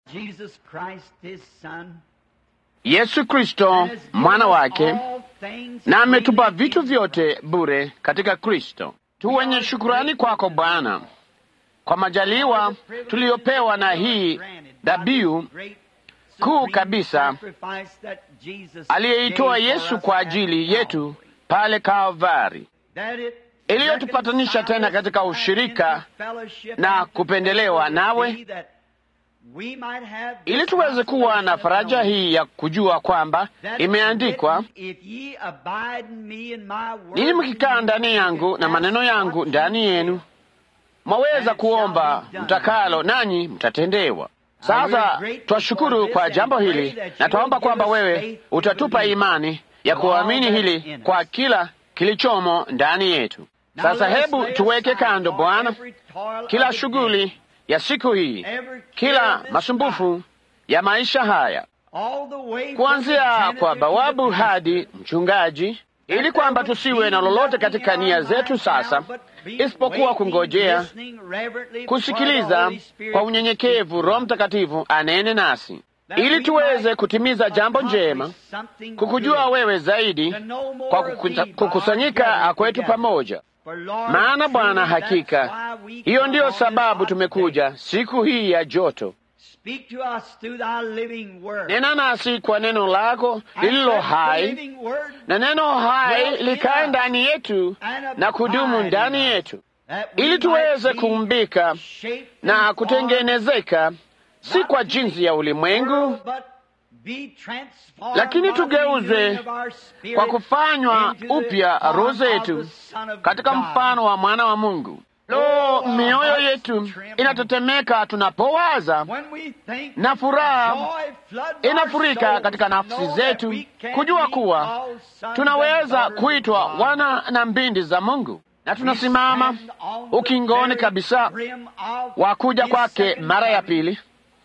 Jesus Christ his son, Yesu Kristo and has given mwana us wake all things na ametupa freely vitu in vyote bure katika Kristo. Tu wenye shukurani kwako Bwana kwa majaliwa tuliyopewa na hii dhabihu kuu kabisa aliyeitoa Yesu kwa ajili yetu pale Kalvari, iliyotupatanisha tena katika ushirika na kupendelewa nawe, ili tuweze kuwa na faraja hii ya kujua kwamba imeandikwa, ninyi mkikaa ndani yangu na maneno yangu ndani yenu, mwaweza kuomba mtakalo, nanyi mtatendewa. Sasa twashukuru kwa jambo hili na twaomba kwamba wewe utatupa imani ya kuamini hili kwa kila kilichomo ndani yetu. Sasa hebu tuweke kando, Bwana, kila shughuli ya siku hii, kila masumbufu ya maisha haya, kuanzia kwa bawabu hadi mchungaji, ili kwamba tusiwe na lolote katika nia zetu sasa isipokuwa kungojea kusikiliza kwa unyenyekevu Roho Mtakatifu anene nasi, ili tuweze kutimiza jambo njema, kukujua wewe zaidi kwa kukuta, kukusanyika kwetu pamoja. Maana Bwana, hakika hiyo ndiyo sababu tumekuja siku hii ya joto. Nena nasi kwa neno lako lililo hai, na neno hai likae ndani yetu na kudumu ndani yetu, ili tuweze kuumbika na kutengenezeka, si kwa jinsi ya ulimwengu, lakini tugeuzwe kwa kufanywa upya roho zetu katika mfano wa mwana wa Mungu. Lo, mioyo yetu inatetemeka tunapowaza, na furaha inafurika katika nafsi zetu kujua kuwa tunaweza kuitwa wana na mbindi za Mungu, na tunasimama ukingoni kabisa wa kuja kwake mara ya pili,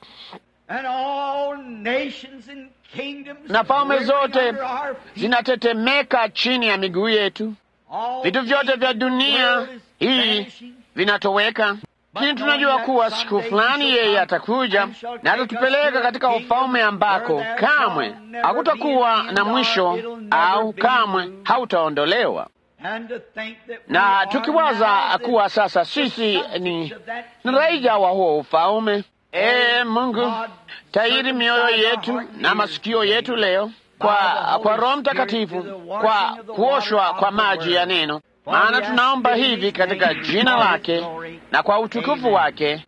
na falme zote zinatetemeka chini ya miguu yetu. Vitu vyote vya dunia hii vinatoweka, lakini tunajua kuwa siku fulani yeye atakuja na atatupeleka katika ufalme ambako kamwe hakutakuwa na mwisho au kamwe hautaondolewa. Na tukiwaza kuwa sasa sisi ni, ni raia wa huo ufalme, ee Mungu, tairi mioyo yetu na masikio yetu leo kwa, kwa Roho Mtakatifu, kwa kuoshwa kwa maji ya neno maana tunaomba hivi katika jina lake na kwa utukufu wake.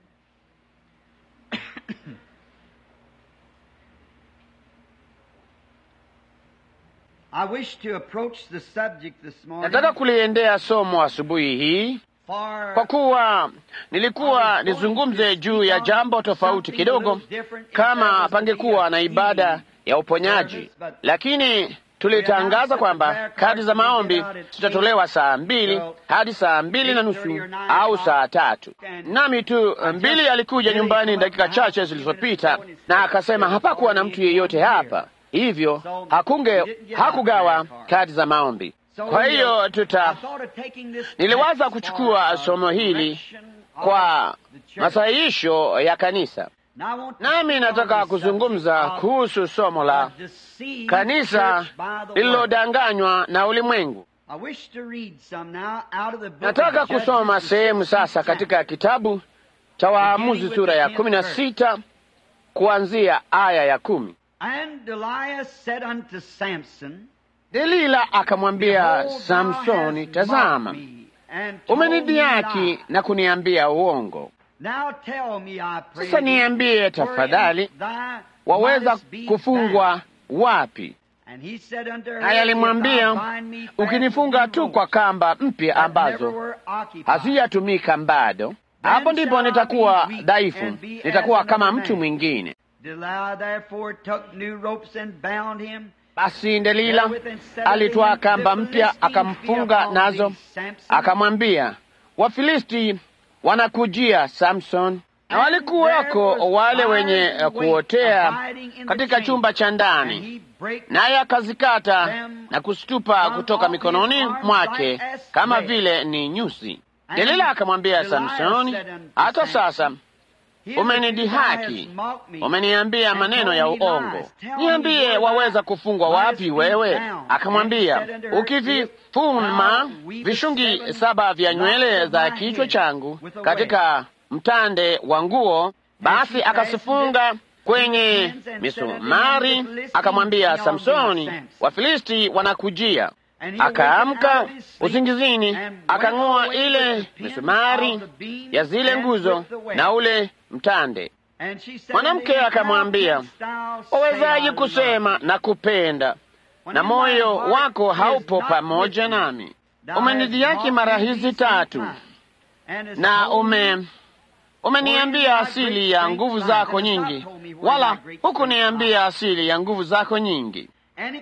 Nataka kuliendea somo asubuhi hii kwa kuwa nilikuwa nizungumze juu ya jambo tofauti kidogo, kama pangekuwa na ibada ya uponyaji, lakini tulitangaza kwamba kadi za maombi zitatolewa saa mbili hadi saa mbili na nusu au saa tatu. Nami tu mbili alikuja nyumbani dakika chache zilizopita na akasema hapakuwa na mtu yeyote hapa, hivyo hakunge hakugawa kadi za maombi. Kwa hiyo tuta, niliwaza kuchukua somo hili kwa masahihisho ya kanisa, nami nataka kuzungumza kuhusu somo la kanisa lililodanganywa na ulimwengu. Nataka kusoma sehemu sasa katika kitabu cha Waamuzi sura ya kumi na sita kuanzia aya ya kumi. Delila akamwambia Samsoni, tazama, umenidhihaki na kuniambia uongo. Sasa niambie tafadhali, waweza kufungwa wapi? Naye alimwambia, ukinifunga tu kwa kamba mpya ambazo hazijatumika bado, hapo ndipo nitakuwa dhaifu, nitakuwa kama mtu mwingine. Basi Delila alitwaa kamba mpya akamfunga nazo, akamwambia, Wafilisti wanakujia Samson. Na walikuwako wale wenye kuotea katika chumba cha ndani, naye akazikata na kuzitupa kutoka mikononi mwake kama vile ni nyusi. Delila akamwambia Samsoni, hata sasa umenidhihaki, umeniambia maneno ya uongo. Niambie, waweza kufungwa wapi wewe? Akamwambia, ukivifuma vishungi saba vya nywele za kichwa changu katika mtande wa nguo, basi akasifunga kwenye misumari. Akamwambia Samsoni, Wafilisti wanakujia. Akaamka usingizini, akang'oa ile misumari ya zile nguzo na ule mtande. Mwanamke akamwambia, wawezaje kusema na kupenda na moyo wako haupo pamoja nami? Umenidhihaki mara hizi tatu na ume umeniambia asili ya nguvu zako nyingi, wala hukuniambia asili ya nguvu zako nyingi.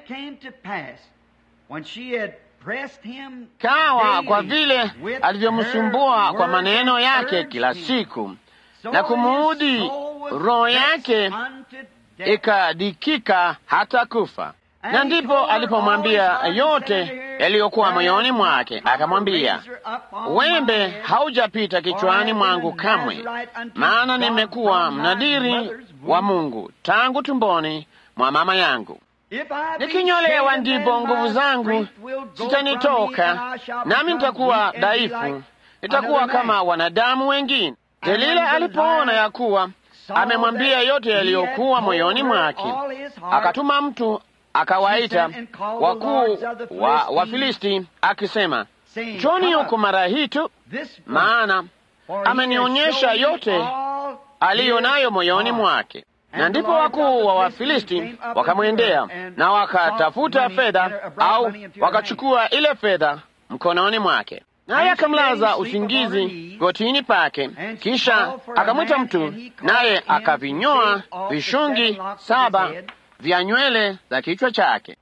Kawa kwa vile alivyomsumbua kwa maneno yake kila siku na kumuudhi, roho yake ikadikika hata kufa. Na ndipo alipomwambia yote yaliyokuwa moyoni mwake, akamwambia, wembe haujapita kichwani mwangu kamwe, maana nimekuwa mnadiri wa Mungu tangu tumboni mwa mama yangu. Nikinyolewa ndipo nguvu zangu zitanitoka, nami nitakuwa dhaifu, nitakuwa kama wanadamu wengine. Delila alipoona ya kuwa amemwambia yote yaliyokuwa moyoni mwake, akatuma mtu akawaita wakuu wa Wafilisti akisema, njoni huku mara hii tu, maana amenionyesha yote aliyo nayo moyoni mwake. Na ndipo wakuu wa Wafilisti wakamwendea na wakatafuta fedha, au wakachukua ile fedha mkononi mwake, naye akamlaza usingizi gotini pake. Kisha akamwita mtu, naye akavinyoa vishungi saba vya nywele za kichwa chake,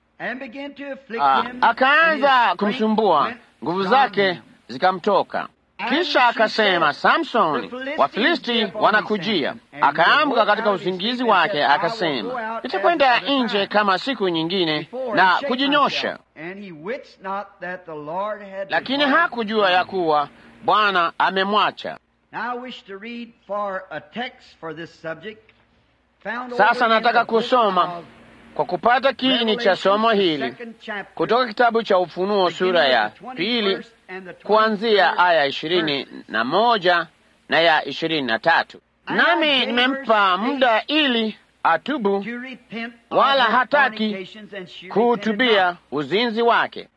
akaanza kumsumbua, nguvu zake zikamtoka. Kisha akasema, Samsoni, Wafilisti wanakujia. Akaamka katika usingizi wake, akasema, nitakwenda nje kama siku nyingine na kujinyosha. Lakini hakujua ya kuwa Bwana amemwacha. Sasa nataka kusoma kwa kupata kiini cha somo hili kutoka kitabu cha Ufunuo sura ya pili kuanzia aya ishirini na moja na ya ishirini na tatu. Nami nimempa muda ili atubu, wala hataki kuhutubia uzinzi wake.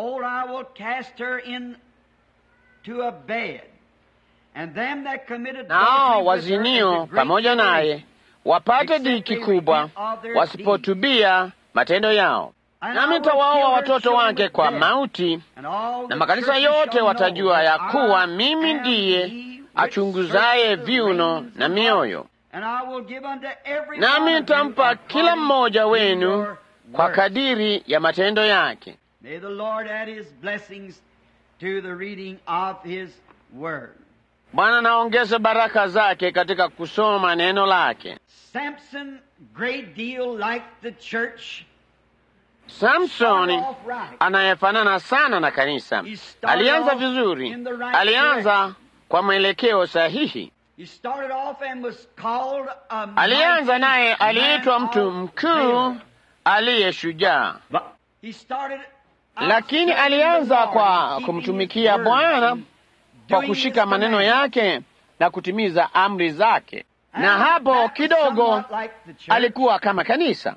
Nao wazinio pamoja naye wapate dhiki kubwa, wasipotubia matendo yao. Nami nitawaoa watoto wake kwa mauti, na makanisa yote watajua ya kuwa mimi ndiye achunguzaye viuno na mioyo. Nami nitampa kila mmoja wenu kwa kadiri ya matendo yake. Bwana naongeze baraka zake katika kusoma neno lake. Samson, great deal like the church. Samsoni anayefanana sana na kanisa. Alianza vizuri, alianza kwa mwelekeo sahihi. Alianza naye aliitwa mtu mkuu aliye shujaa, lakini alianza kwa kumtumikia Bwana kwa kushika maneno yake na kutimiza amri zake, na hapo kidogo alikuwa kama kanisa.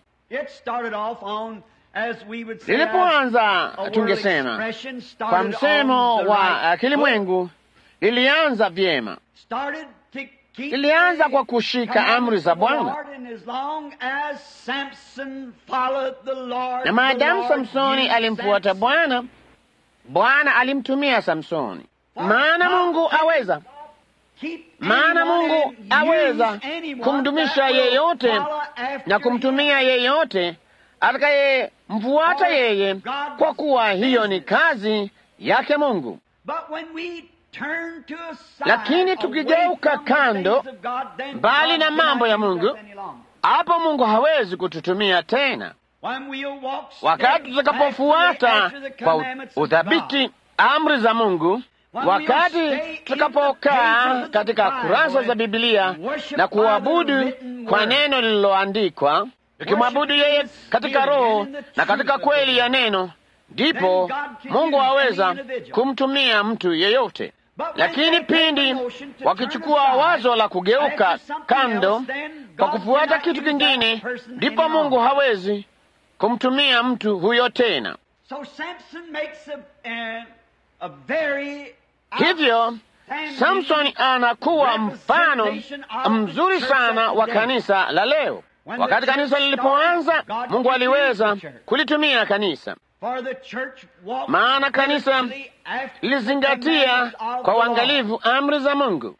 Lilipoanza, tungesema kwa msemo wa kilimwengu, lilianza vyema, lilianza kwa kushika amri za Bwana, na maadamu Samsoni alimfuata Bwana, Bwana alimtumia Samsoni. Maana Mungu aweza, maana Mungu aweza kumdumisha yeyote na kumtumia yeyote atakayemfuata yeye, kwa kuwa hiyo ni kazi yake Mungu. Lakini tukigeuka kando mbali na mambo ya Mungu, hapo Mungu hawezi kututumia tena. Wakati tutakapofuata kwa udhabiti amri za Mungu, wakati tutakapokaa katika kurasa za Bibilia na kuabudu kwa neno lililoandikwa, tukimwabudu yeye katika roho na katika kweli ya neno, ndipo Mungu aweza kumtumia mtu yeyote. Lakini pindi wakichukua wazo la kugeuka kando kwa kufuata kitu kingine, ndipo Mungu hawezi kumtumia mtu huyo tena. Hivyo Samsoni anakuwa mfano mzuri sana wa kanisa la leo. Wakati kanisa lilipoanza, Mungu aliweza kulitumia kanisa, maana kanisa lilizingatia kwa uangalifu amri za Mungu,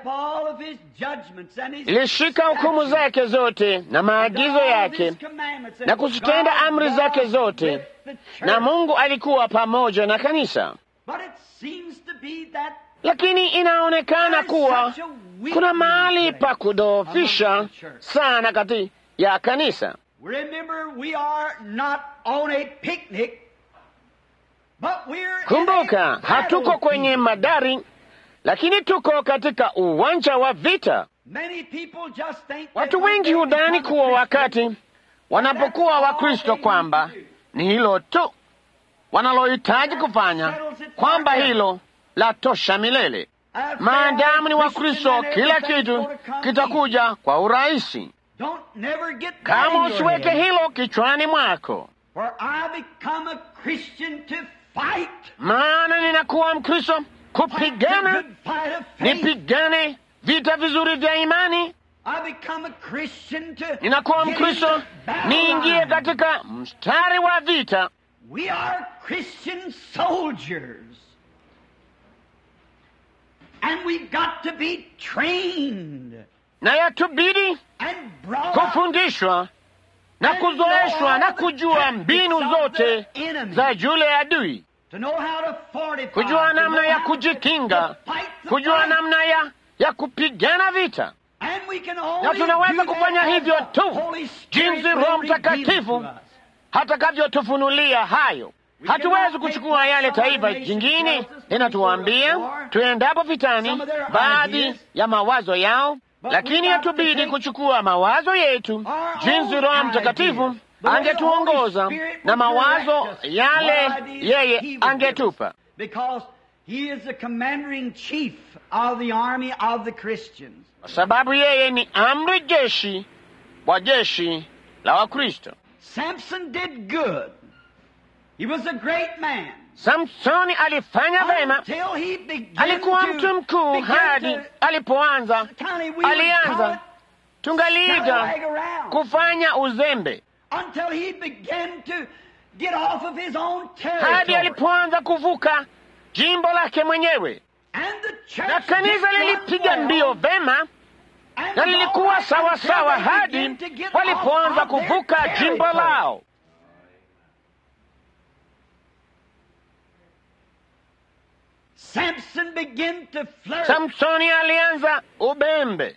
lilishika hukumu zake zote na maagizo yake na kuzitenda amri zake zote, na Mungu alikuwa pamoja na kanisa. Lakini inaonekana kuwa kuna mahali pa kudhoofisha sana kati ya kanisa. Kumbuka, hatuko kwenye madari, lakini tuko katika uwanja wa vita. Watu wengi hudhani kuwa wakati wanapokuwa Wakristo kwamba ni hilo tu wanalohitaji kufanya, kwamba hilo la tosha milele. Maadamu ni Wakristo, kila kitu kitakuja kwa urahisi. Kama usiweke hilo kichwani mwako, maana ninakuwa Mkristo kupigana, nipigane vita vizuri vya imani. Ninakuwa Mkristo niingie katika mstari wa vita. We are Christian soldiers. And we've got to be trained. Na yatubidi kufundishwa na kuzoeshwa na kujua mbinu zote za yule adui, kujua namna ya kujikinga, kujua namna ya, ya kupigana vita. Na tunaweza kufanya hivyo tu jinsi Roho Mtakatifu hatakavyotufunulia hayo. Hatuwezi kuchukua yale taifa jingine linatuambia tuendapo vitani, baadhi ya mawazo yao, lakini hatubidi kuchukua mawazo yetu jinsi Roho Mtakatifu angetuongoza na mawazo yale yeye angetupa, kwa sababu yeye ni amri jeshi wa jeshi la Wakristo. Samson did good. He was a great man. Samsoni alifanya vema, alikuwa mtu mkuu hadi alipoanza, alianza tungaliita kufanya uzembe, hadi alipoanza kuvuka jimbo lake mwenyewe, na kanisa lilipiga mbio vema na lilikuwa sawa sawa hadi walipoanza kuvuka jimbo lao. Samsoni alianza ubembe,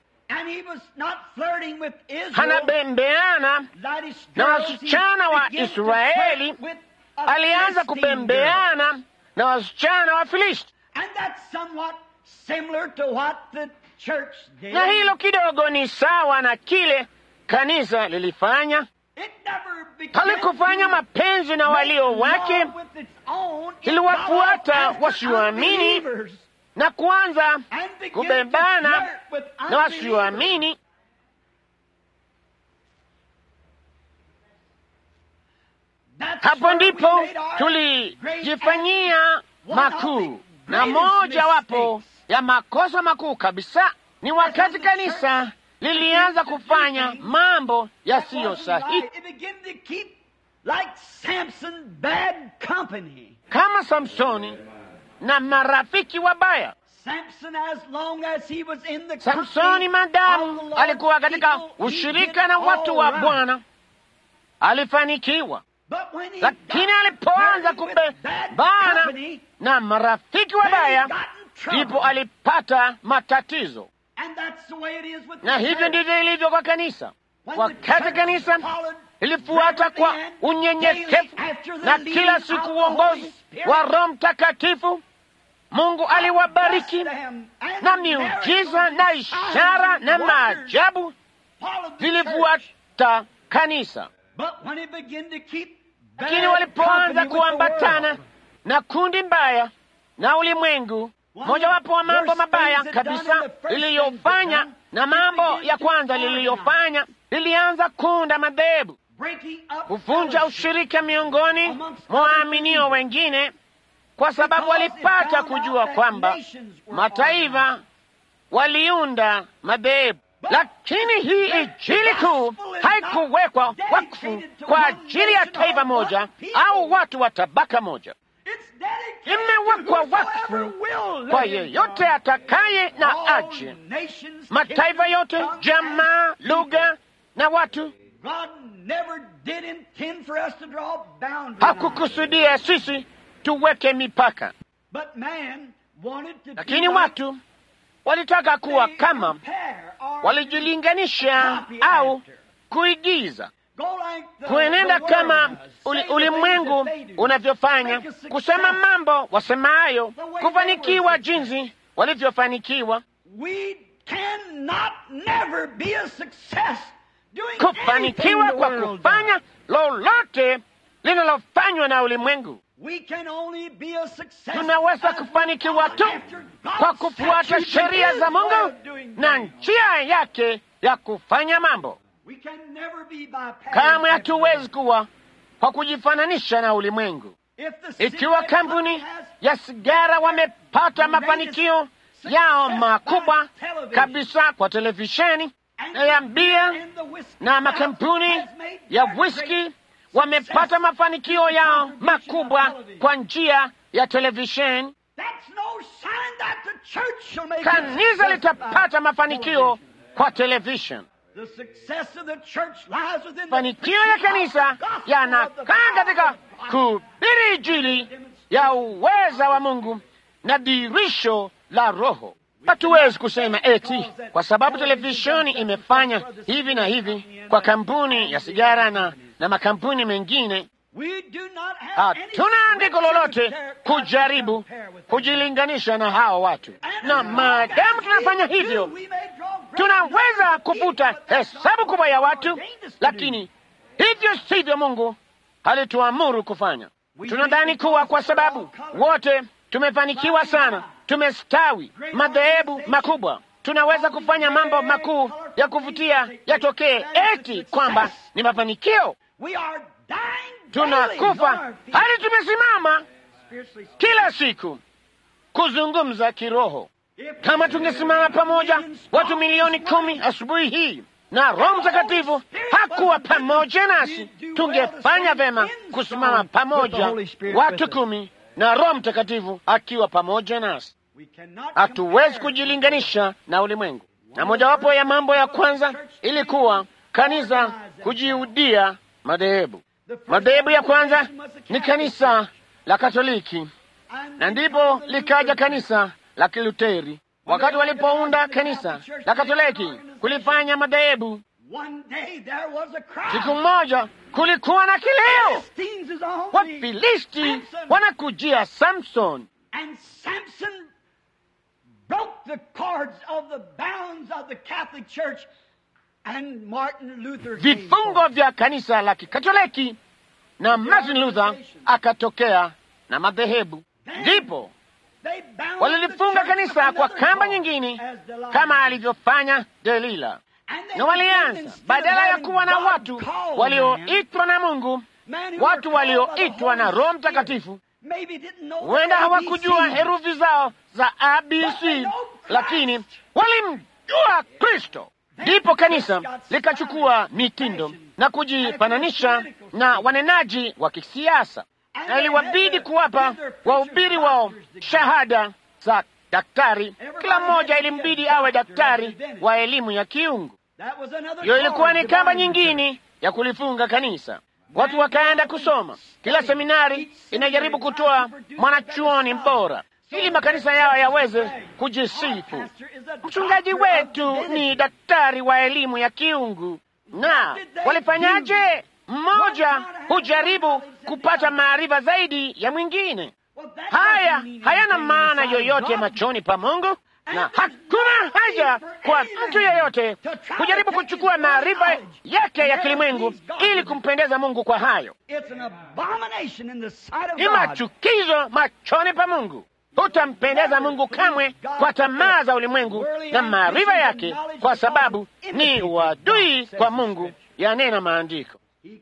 hanabembeana na wasichana wa Israeli, alianza kubembeana na wasichana wa Filisti, na hilo kidogo ni sawa na kile kanisa lilifanya. Halikufanya mapenzi na walio wake, iliwafuata wasioamini na kuanza kubebana na wasioamini. Hapo ndipo tulijifanyia makuu, na moja wapo ya makosa makuu kabisa ni wakati kanisa lilianza kufanya mambo yasiyo sahihi, kama Samsoni na marafiki wabaya. Samsoni madamu alikuwa katika ushirika na watu wa Bwana alifanikiwa, lakini alipoanza kubebana na marafiki wabaya ndipo alipata matatizo. Na hivyo ndivyo ilivyo kwa kanisa. Wakati kanisa ilifuata kwa unyenyekevu na kila siku uongozi wa Roho Mtakatifu, Mungu aliwabariki na miujiza na ishara na maajabu vilifuata kanisa, lakini walipoanza kuambatana na kundi mbaya na ulimwengu, mojawapo wa mambo mabaya kabisa liliyofanya na mambo ya kwanza liliyofanya lilianza kuunda madhehebu, kuvunja ushirika miongoni mwa waaminio wengine, kwa sababu walipata kujua kwamba mataifa waliunda madhehebu. Lakini hii Injili kuu haikuwekwa wakfu kwa ajili ya taifa moja au watu wa tabaka moja. Imewekwa wakfu kwa yeyote atakaye na aje, mataifa yote, jamaa, lugha na watu. Hakukusudia sisi tuweke mipaka, lakini watu walitaka kuwa kama, walijilinganisha au kuigiza, kuenenda kama uli, ulimwengu unavyofanya, kusema mambo wasemayo, kufanikiwa jinsi walivyofanikiwa, kufanikiwa kwa kufanya lolote linalofanywa na ulimwengu. Tunaweza kufanikiwa tu kwa kufuata sheria za Mungu na njia yake ya kufanya mambo. Kamwe hatuwezi kuwa kwa kujifananisha na ulimwengu. Ikiwa kampuni ya sigara wamepata mafanikio yao makubwa kabisa kwa televisheni na ya bia na makampuni ya whisky wamepata mafanikio yao makubwa kwa njia ya televisheni, kanisa litapata mafanikio kwa televisheni. Mafanikio ya kanisa yanakaa katika kuhubiri Injili ya uweza wa Mungu na dirisho la Roho. Hatuwezi kusema eti kwa sababu televisheni imefanya hivi na hivi kwa kampuni ya sigara na, na makampuni mengine. Hatuna andiko lolote kujaribu kujilinganisha na hao watu, na maadamu tunafanya hivyo, tunaweza kuvuta hesabu kubwa ya watu, lakini hivyo sivyo Mungu alituamuru kufanya. Tunadhani kuwa kwa sababu wote tumefanikiwa sana, tumestawi, madhehebu makubwa, tunaweza kufanya mambo makuu ya kuvutia yatokee, eti kwamba ni mafanikio. Tunakufa hadi tumesimama kila siku kuzungumza kiroho. Kama tungesimama pamoja watu milioni kumi asubuhi hii na Roho Mtakatifu hakuwa pamoja nasi, tungefanya vema kusimama pamoja watu kumi na Roho Mtakatifu akiwa pamoja nasi. Hatuwezi kujilinganisha na ulimwengu, na mojawapo ya mambo ya kwanza ilikuwa kanisa kujiudia madhehebu. Madhehebu ya kwanza ni kanisa la Katoliki, na ndipo likaja kanisa la Kiluteri. Wakati walipounda kanisa la Katoliki kulifanya madhehebu, siku moja kulikuwa na kilio, Wafilisti wanakujia Samson, vifungo vya kanisa la Kikatoliki, na Martin Luther akatokea na madhehebu. Ndipo walilifunga kanisa kwa kamba nyingine kama alivyofanya Delila, na walianza badala ya kuwa na watu walioitwa na Mungu, watu walioitwa na Roho Mtakatifu. Huenda hawakujua herufi zao za ABC, lakini walimjua Kristo. Ndipo kanisa likachukua mitindo na kujifananisha na wanenaji wa kisiasa na iliwabidi kuwapa wahubiri wao shahada za daktari. Kila mmoja ilimbidi awe daktari wa elimu ya kiungu. Hiyo ilikuwa ni kamba nyingine ya kulifunga kanisa. Watu wakaenda kusoma. Kila seminari inajaribu kutoa mwanachuoni bora ili makanisa yao yaweze kujisifu. Mchungaji wetu ni daktari wa elimu ya kiungu. Na walifanyaje? Mmoja hujaribu kupata maarifa zaidi ya mwingine. Haya hayana maana yoyote machoni pa Mungu, na hakuna haja kwa mtu yeyote kujaribu kuchukua maarifa yake ya kilimwengu ili kumpendeza Mungu kwa hayo. Ni machukizo machoni pa Mungu. Hutampendeza Mungu kamwe kwa tamaa za ulimwengu na maarifa yake, kwa sababu ni uadui kwa Mungu, yanena Maandiko.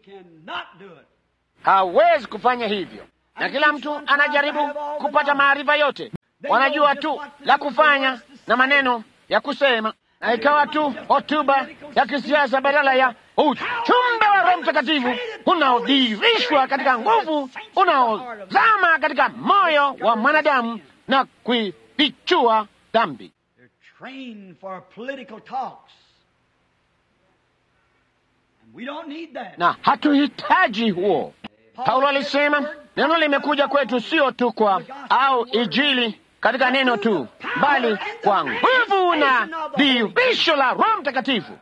Hawezi kufanya hivyo, na kila mtu anajaribu kupata maarifa yote. Wanajua tu la kufanya na maneno ya kusema, na ikawa tu hotuba ya kisiasa badala ya uchumbe wa Roho Mtakatifu unaodirishwa katika nguvu, unaozama katika moyo wa mwanadamu na kuifichua dhambi. Na hatuhitaji huo. Paulo alisema neno limekuja kwetu sio tu kwa au Injili katika neno tu, bali kwa nguvu na dhihirisho la Roho Mtakatifu.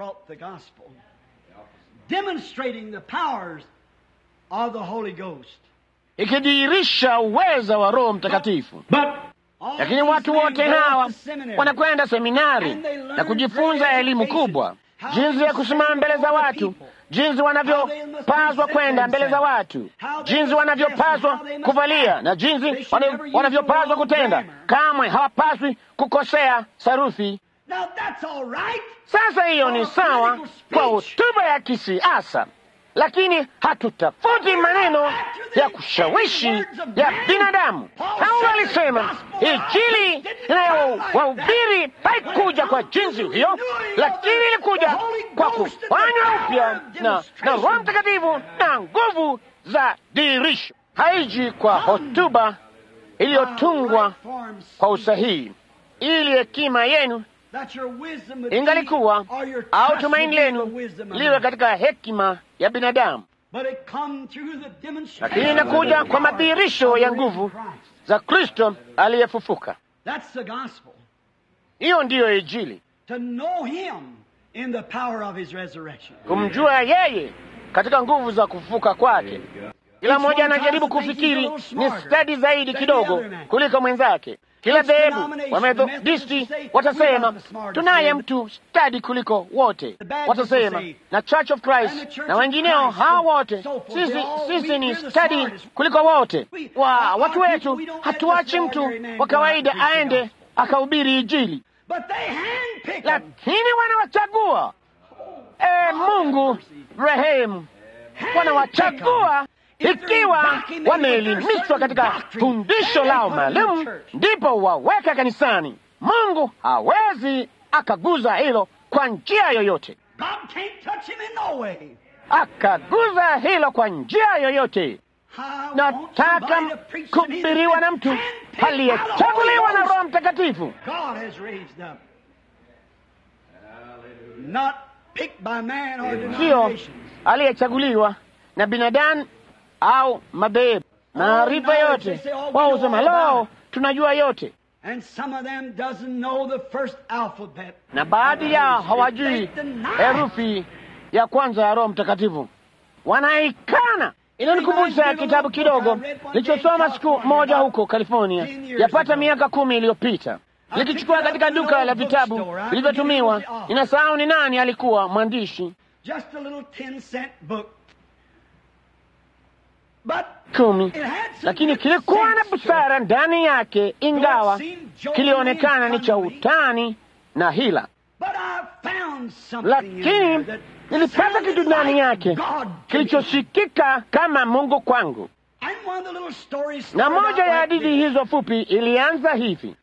Ikidhihirisha uweza wa Roho Mtakatifu. Lakini watu wote hawa wanakwenda seminari na kujifunza elimu kubwa, jinsi ya kusimama mbele za watu, jinsi wanavyopaswa kwenda mbele za watu, jinsi wanavyopaswa kuvalia na jinsi wanavyopaswa kutenda. Kamwe hawapaswi kukosea sarufi. Sasa hiyo ni sawa kwa hotuba ya kisiasa, lakini hatutafuti maneno ya kushawishi ya binadamu. Paulo alisema Injili inayowahubiri haikuja kwa jinsi hiyo, lakini ilikuja kwa kufanywa upya na na Roho Mtakatifu na nguvu za dirisho. Haiji kwa hotuba iliyotungwa kwa usahihi, ili hekima yenu ingalikuwa au tumaini lenu liwe katika hekima ya binadamu, lakini inakuja kwa madhihirisho ya nguvu za Kristo aliyefufuka. Hiyo ndiyo Injili, kumjua yeye katika nguvu za kufufuka kwake. Kila mmoja anajaribu kufikiri ni stadi zaidi kidogo kuliko mwenzake. Kila dhehebu wa Methodisti watasema tunaye mtu stadi kuliko wote, watasema na Church of Christ na wengineo, hawa wote sisi, sisi ni stadi kuliko wote. Wa watu wetu hatuachi mtu wa kawaida aende akahubiri Injili, lakini wanawachagua. E, Mungu rehemu, wanawachagua ikiwa wameelimishwa katika fundisho lao maalum, ndipo waweka kanisani. Mungu hawezi akaguza hilo kwa njia yoyote, akaguza hilo kwa njia yoyote. Nataka kuhubiriwa na mtu aliyechaguliwa na Roho Mtakatifu, sio aliyechaguliwa na binadamu au madhehebu. Maarifa yote wao husema lo, tunajua yote, na baadhi yao hawajui herufi ya kwanza ya Roho Mtakatifu, wanaikana. Inanikumbusha kitabu kidogo nilichosoma siku moja huko California, yapata miaka kumi iliyopita, likichukua katika duka la vitabu vilivyotumiwa. Ninasahau ni nani alikuwa mwandishi kumi, lakini kilikuwa na busara ndani yake, ingawa kilionekana ni cha utani na hila, lakini nilipata kitu ndani yake kilichosikika kama Mungu kwangu. Na moja ya hadithi hizo fupi ilianza hivi: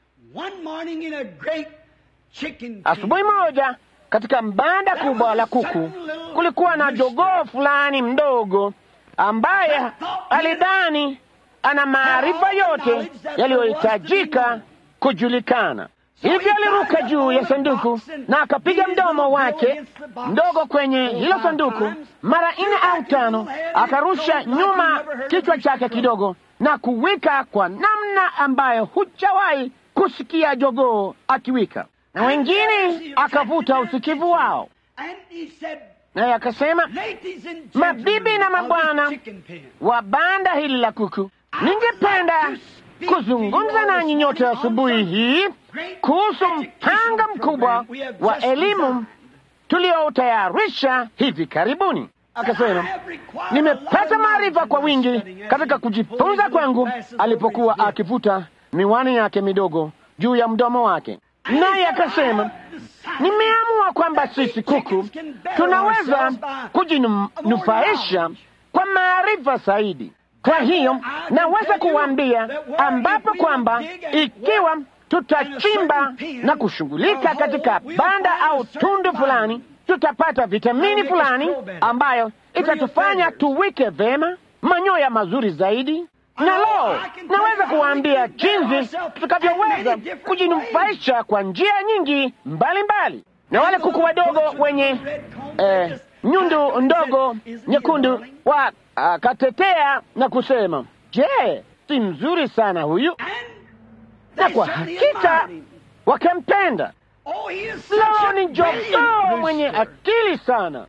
asubuhi moja katika banda kubwa la kuku kulikuwa na jogoo fulani mdogo ambaye alidhani ana maarifa yote yaliyohitajika kujulikana. Hivyo aliruka juu ya sanduku na akapiga mdomo wake mdogo kwenye hilo sanduku mara nne au tano, akarusha nyuma kichwa chake kidogo na kuwika kwa namna ambayo hujawahi kusikia jogoo akiwika, na wengine akavuta usikivu wao, naye akasema, mabibi na mabwana wa banda hili la kuku, Ningependa kuzungumza nanyi nyote asubuhi hii kuhusu mpango mkubwa wa elimu tuliotayarisha hivi karibuni. Akasema, nimepata maarifa kwa wingi katika kujifunza kwangu, alipokuwa akivuta miwani yake midogo juu ya mdomo wake, naye akasema, nimeamua kwamba sisi kuku tunaweza kujinufaisha kwa maarifa zaidi. Kwa hiyo naweza kuwaambia ambapo kwamba ikiwa tutachimba na kushughulika katika banda au tundu fulani, tutapata vitamini fulani ambayo itatufanya tuwike vema, manyoya mazuri zaidi. Na lo, naweza kuwaambia jinsi tutakavyoweza kujinufaisha kwa njia nyingi mbalimbali mbali. Na wale kuku wadogo wenye eh, nyundu ndogo nyekundu wakatetea na kusema, je, si mzuri sana huyu? Na kwa hakika wakampenda. Lo, ni jogoo mwenye akili sana.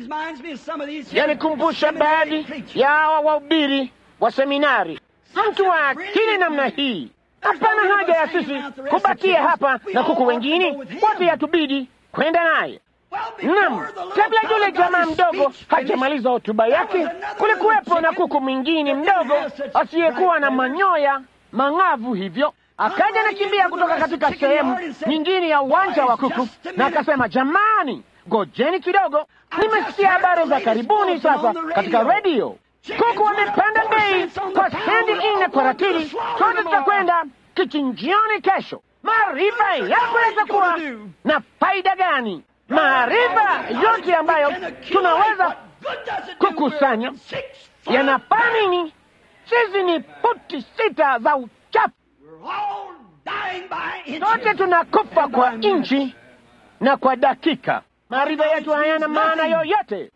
Yanikumbusha baadhi ya hawa wahubiri wa seminari. Mtu wa akili namna hii, hapana haja ya sisi kubakia hapa na kuku wengine wote, yatubidi kwenda naye. Naam, kabla yule jamaa mdogo hajamaliza hotuba yake, kulikuwepo na kuku mwingine mdogo asiyekuwa na manyoya mang'avu hivyo akaja nakimbia kutoka katika sehemu nyingine ya uwanja wa kuku na akasema, jamani, ngojeni kidogo, nimesikia habari za karibuni sasa katika redio. Kuku wamepanda bei kwa sendi nne kwa ratili. Sote tutakwenda kichinjioni kesho. Maarifa yanaweza kuwa na faida gani? Maarifa yote ambayo tunaweza kukusanya yanafaa nini? Sisi ni futi sita za uchafu sote tunakufa kwa inchi na kwa dakika. Maarifa yetu hayana maana yoyote.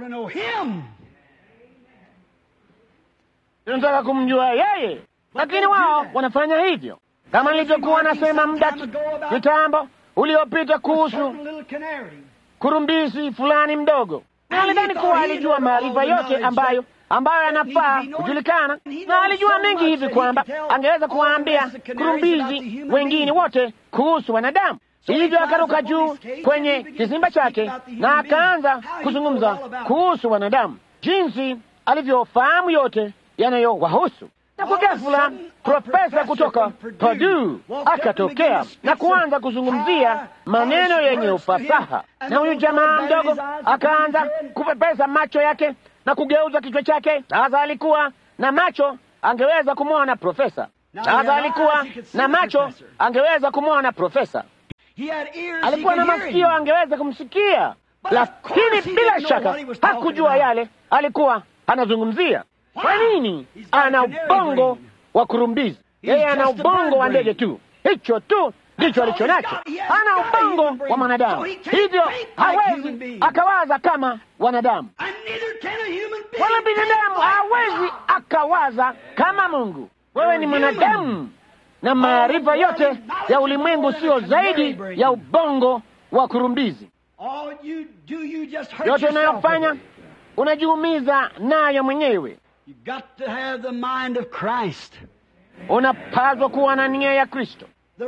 Tunataka kumjua yeye, lakini wao wanafanya hivyo, kama nilivyokuwa nasema muda kitambo uliopita kuhusu kurumbizi fulani mdogo, na alidhani kuwa alijua maarifa yote ambayo ambayo yanafaa kujulikana, na alijua mengi hivi kwamba angeweza kuwaambia kurumbizi wengine wote kuhusu wanadamu. Hivyo akaruka juu kwenye kizimba chake na akaanza kuzungumza kuhusu wanadamu, jinsi alivyofahamu yote yanayowahusu. Na kwa ghafula profesa kutoka Purdue akatokea na kuanza kuzungumzia maneno yenye ufasaha, na huyu jamaa mdogo akaanza kupepesa macho yake na kugeuza kichwa chake. Sasa alikuwa na macho, angeweza kumwona profesa. Sasa alikuwa na macho, angeweza kumwona profesa. Alikuwa na masikio, angeweza kumsikia, lakini bila shaka hakujua yale alikuwa anazungumzia. Kwa nini? Ana ubongo wa kurumbizi, yeye ana ubongo wa ndege tu, hicho tu ndicho alicho nacho. Ana ubongo wa mwanadamu, hivyo hawezi akawaza kama wanadamu, wala binadamu hawezi akawaza kama Mungu. Wewe ni mwanadamu, na maarifa yote ya ulimwengu siyo zaidi ya ubongo wa kurumbizi. Yote unayofanya unajiumiza nayo mwenyewe. Unapaswa kuwa na nia ya Kristo.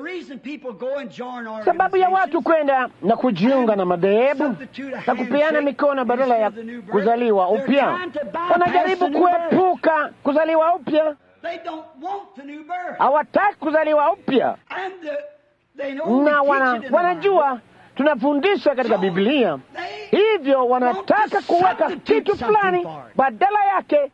Sababu ya watu kwenda na kujiunga na madhehebu na kupeana mikono badala ya kuzaliwa upya, wanajaribu kuepuka kuzaliwa upya. Hawataki kuzaliwa upya, na wana, wanajua tunafundisha katika Biblia, hivyo wanataka kuweka kitu fulani badala yake,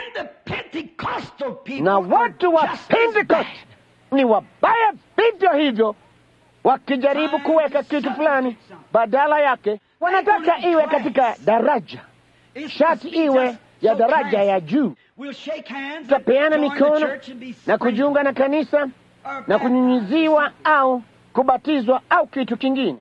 na watu wa Pentecost ni wabaya vivyo hivyo, wakijaribu kuweka kitu fulani badala yake. Wanataka iwe katika daraja, shati iwe ya daraja ya juu. Tutapeana mikono na kujiunga na kanisa na kunyunyiziwa au kubatizwa au kitu kingine.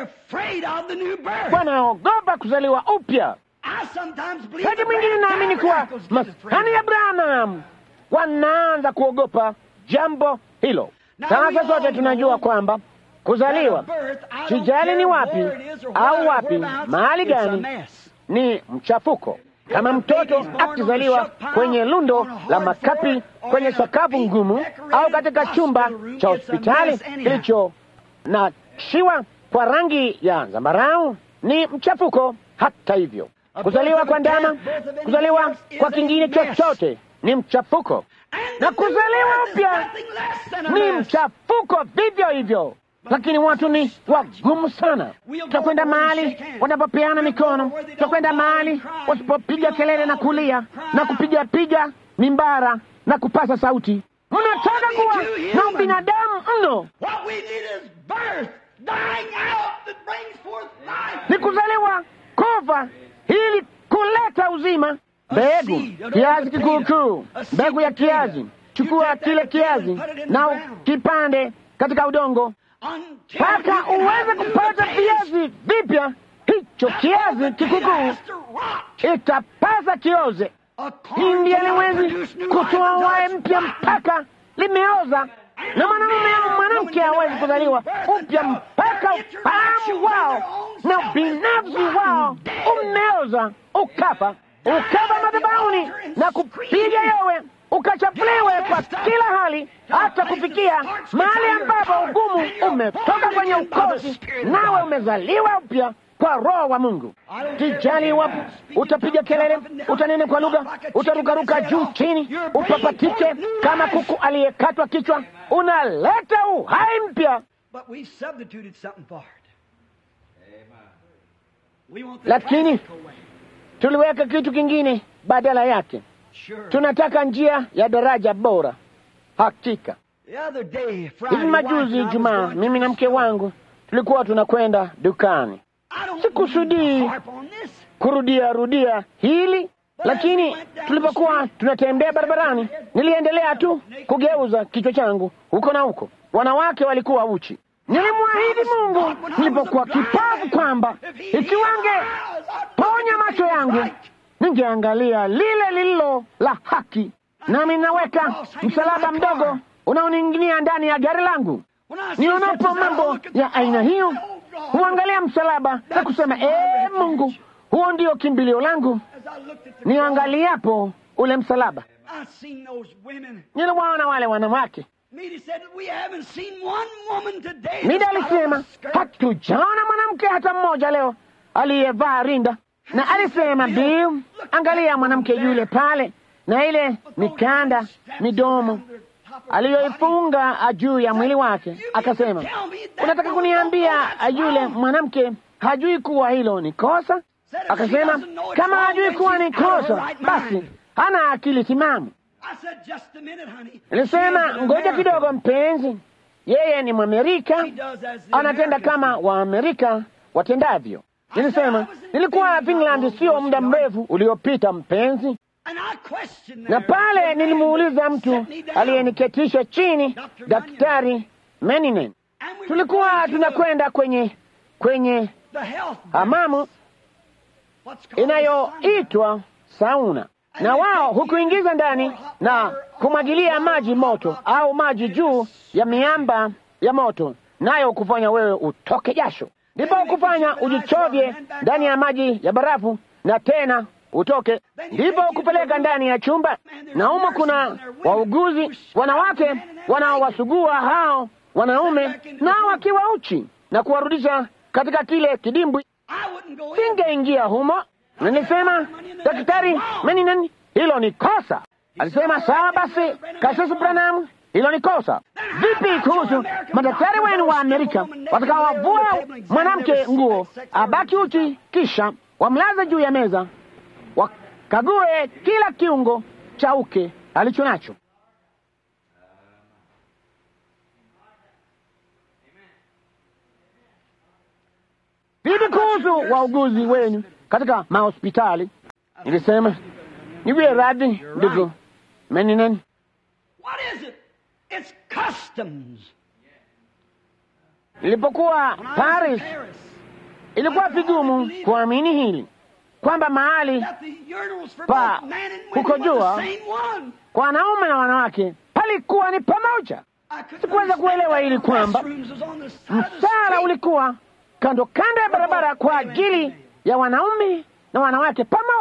Wanaogopa kuzaliwa upya. Wakati mwingine naamini kuwa maskani ya Branham wanaanza kuogopa jambo hilo. Sasa sote tunajua kwamba kuzaliwa, sijali ni wapi au wapi, mahali gani, ni mchafuko. Kama mtoto akizaliwa kwenye lundo la makapi kwenye sakafu ngumu au katika chumba cha hospitali kilicho na shiwa kwa rangi ya zambarau, ni mchafuko. Hata hivyo, kuzaliwa kwa ndama, kuzaliwa kwa kingine chochote ni mchafuko, na kuzaliwa upya ni mchafuko vivyo hivyo. Lakini watu ni wagumu sana. Tutakwenda mahali wanapopeana mikono, tutakwenda mahali wasipopiga kelele na kulia na kupiga piga mimbara na kupasa sauti. Mnataka kuwa na ubinadamu mno, ni kuzaliwa kufa ili kuleta uzima. Mbegu, kiazi kikuukuu, mbegu ya kiazi. Chukua kile kiazi na kipande katika udongo mpaka uweze kupata viazi vipya. Hicho kiazi kikukuu itapasa kioze. Hindi haliwezi kutoa wae mpya mpaka limeoza, na mwanamume au mwanamke hawezi kuzaliwa upya mpaka ufahamu wao na ubinafsi wao umeoza, ukafa, ukafa madhabahuni na kupiga yowe ukachafuliwe kwa kila hali, hata kufikia mahali ambapo ugumu umetoka kwenye ukosi, nawe umezaliwa upya kwa Roho wa Mungu. Tijali iwapo utapiga kelele, utanene kwa lugha, utarukaruka juu chini, upapatike kama kuku aliyekatwa kichwa, unaleta uhai mpya. Lakini tuliweka kitu kingine badala yake. Tunataka njia ya daraja bora. Hakika hivi majuzi Jumaa, mimi na mke wangu tulikuwa tunakwenda dukani. Sikusudii kurudia rudia hili, lakini tulipokuwa tunatembea barabarani, niliendelea tu kugeuza kichwa changu huko na huko. Wanawake walikuwa uchi. Nilimwahidi Mungu nilipokuwa kipavu kwamba ikiwange ponya macho yangu ningeangalia lile lililo la haki, nami naweka msalaba mdogo unaoning'inia ndani ya gari langu. Nionapo mambo ya aina hiyo, huangalia msalaba na kusema ee, Mungu, huo ndio kimbilio langu. Niangaliapo ule msalaba, niliwaona wale wanawake. Mida alisema hatujaona mwanamke hata mmoja leo aliyevaa rinda na alisema Bill, angalia mwanamke yule pale na ile mikanda midomo aliyoifunga juu ya mwili wake. Akasema, unataka kuniambia yule mwanamke hajui kuwa hilo ni kosa? Akasema, kama hajui kuwa ni kosa, basi hana akili timamu. Nilisema, ngoja kidogo mpenzi, yeye ni Mwamerika, anatenda kama Waamerika watendavyo. Nilisema nilikuwa Finland sio muda mrefu uliopita, mpenzi, na pale nilimuuliza mtu aliyeniketisha chini, Daktari Meninen, tulikuwa tunakwenda kwenye kwenye hamamu inayoitwa sauna, na wao hukuingiza ndani na kumwagilia maji moto au maji juu ya miamba ya moto, nayo kufanya wewe utoke jasho ndipo kufanya ujichovye ndani ya maji ya barafu na tena utoke, ndipo kupeleka ndani ya chumba, na humo kuna wauguzi wanawake wanaowasugua hao wanaume, nao wakiwa uchi na kuwarudisha katika kile kidimbwi. Singeingia humo. Nilisema, Daktari Meninen, hilo ni kosa. Alisema, sawa basi, Kasisi Branham, hilo ni kosa. Vipi kuhusu madaktari wenu wa Amerika watakaowavua mwanamke nguo abaki uchi, kisha wamlaze juu ya meza, wakague kila kiungo cha uke alicho nacho? Vipi kuhusu wauguzi wenu katika mahospitali? Nilisema niwie radhi, ndugu Meninen. It's customs. Nilipokuwa Paris, ilikuwa vigumu kuamini hili kwamba mahali pa kukojoa kwa wanaume na wanawake palikuwa ni pamoja. Sikuweza kuelewa hili kwamba msala ulikuwa kando kando ya barabara kwa ajili ya wanaume na wanawake pamoja.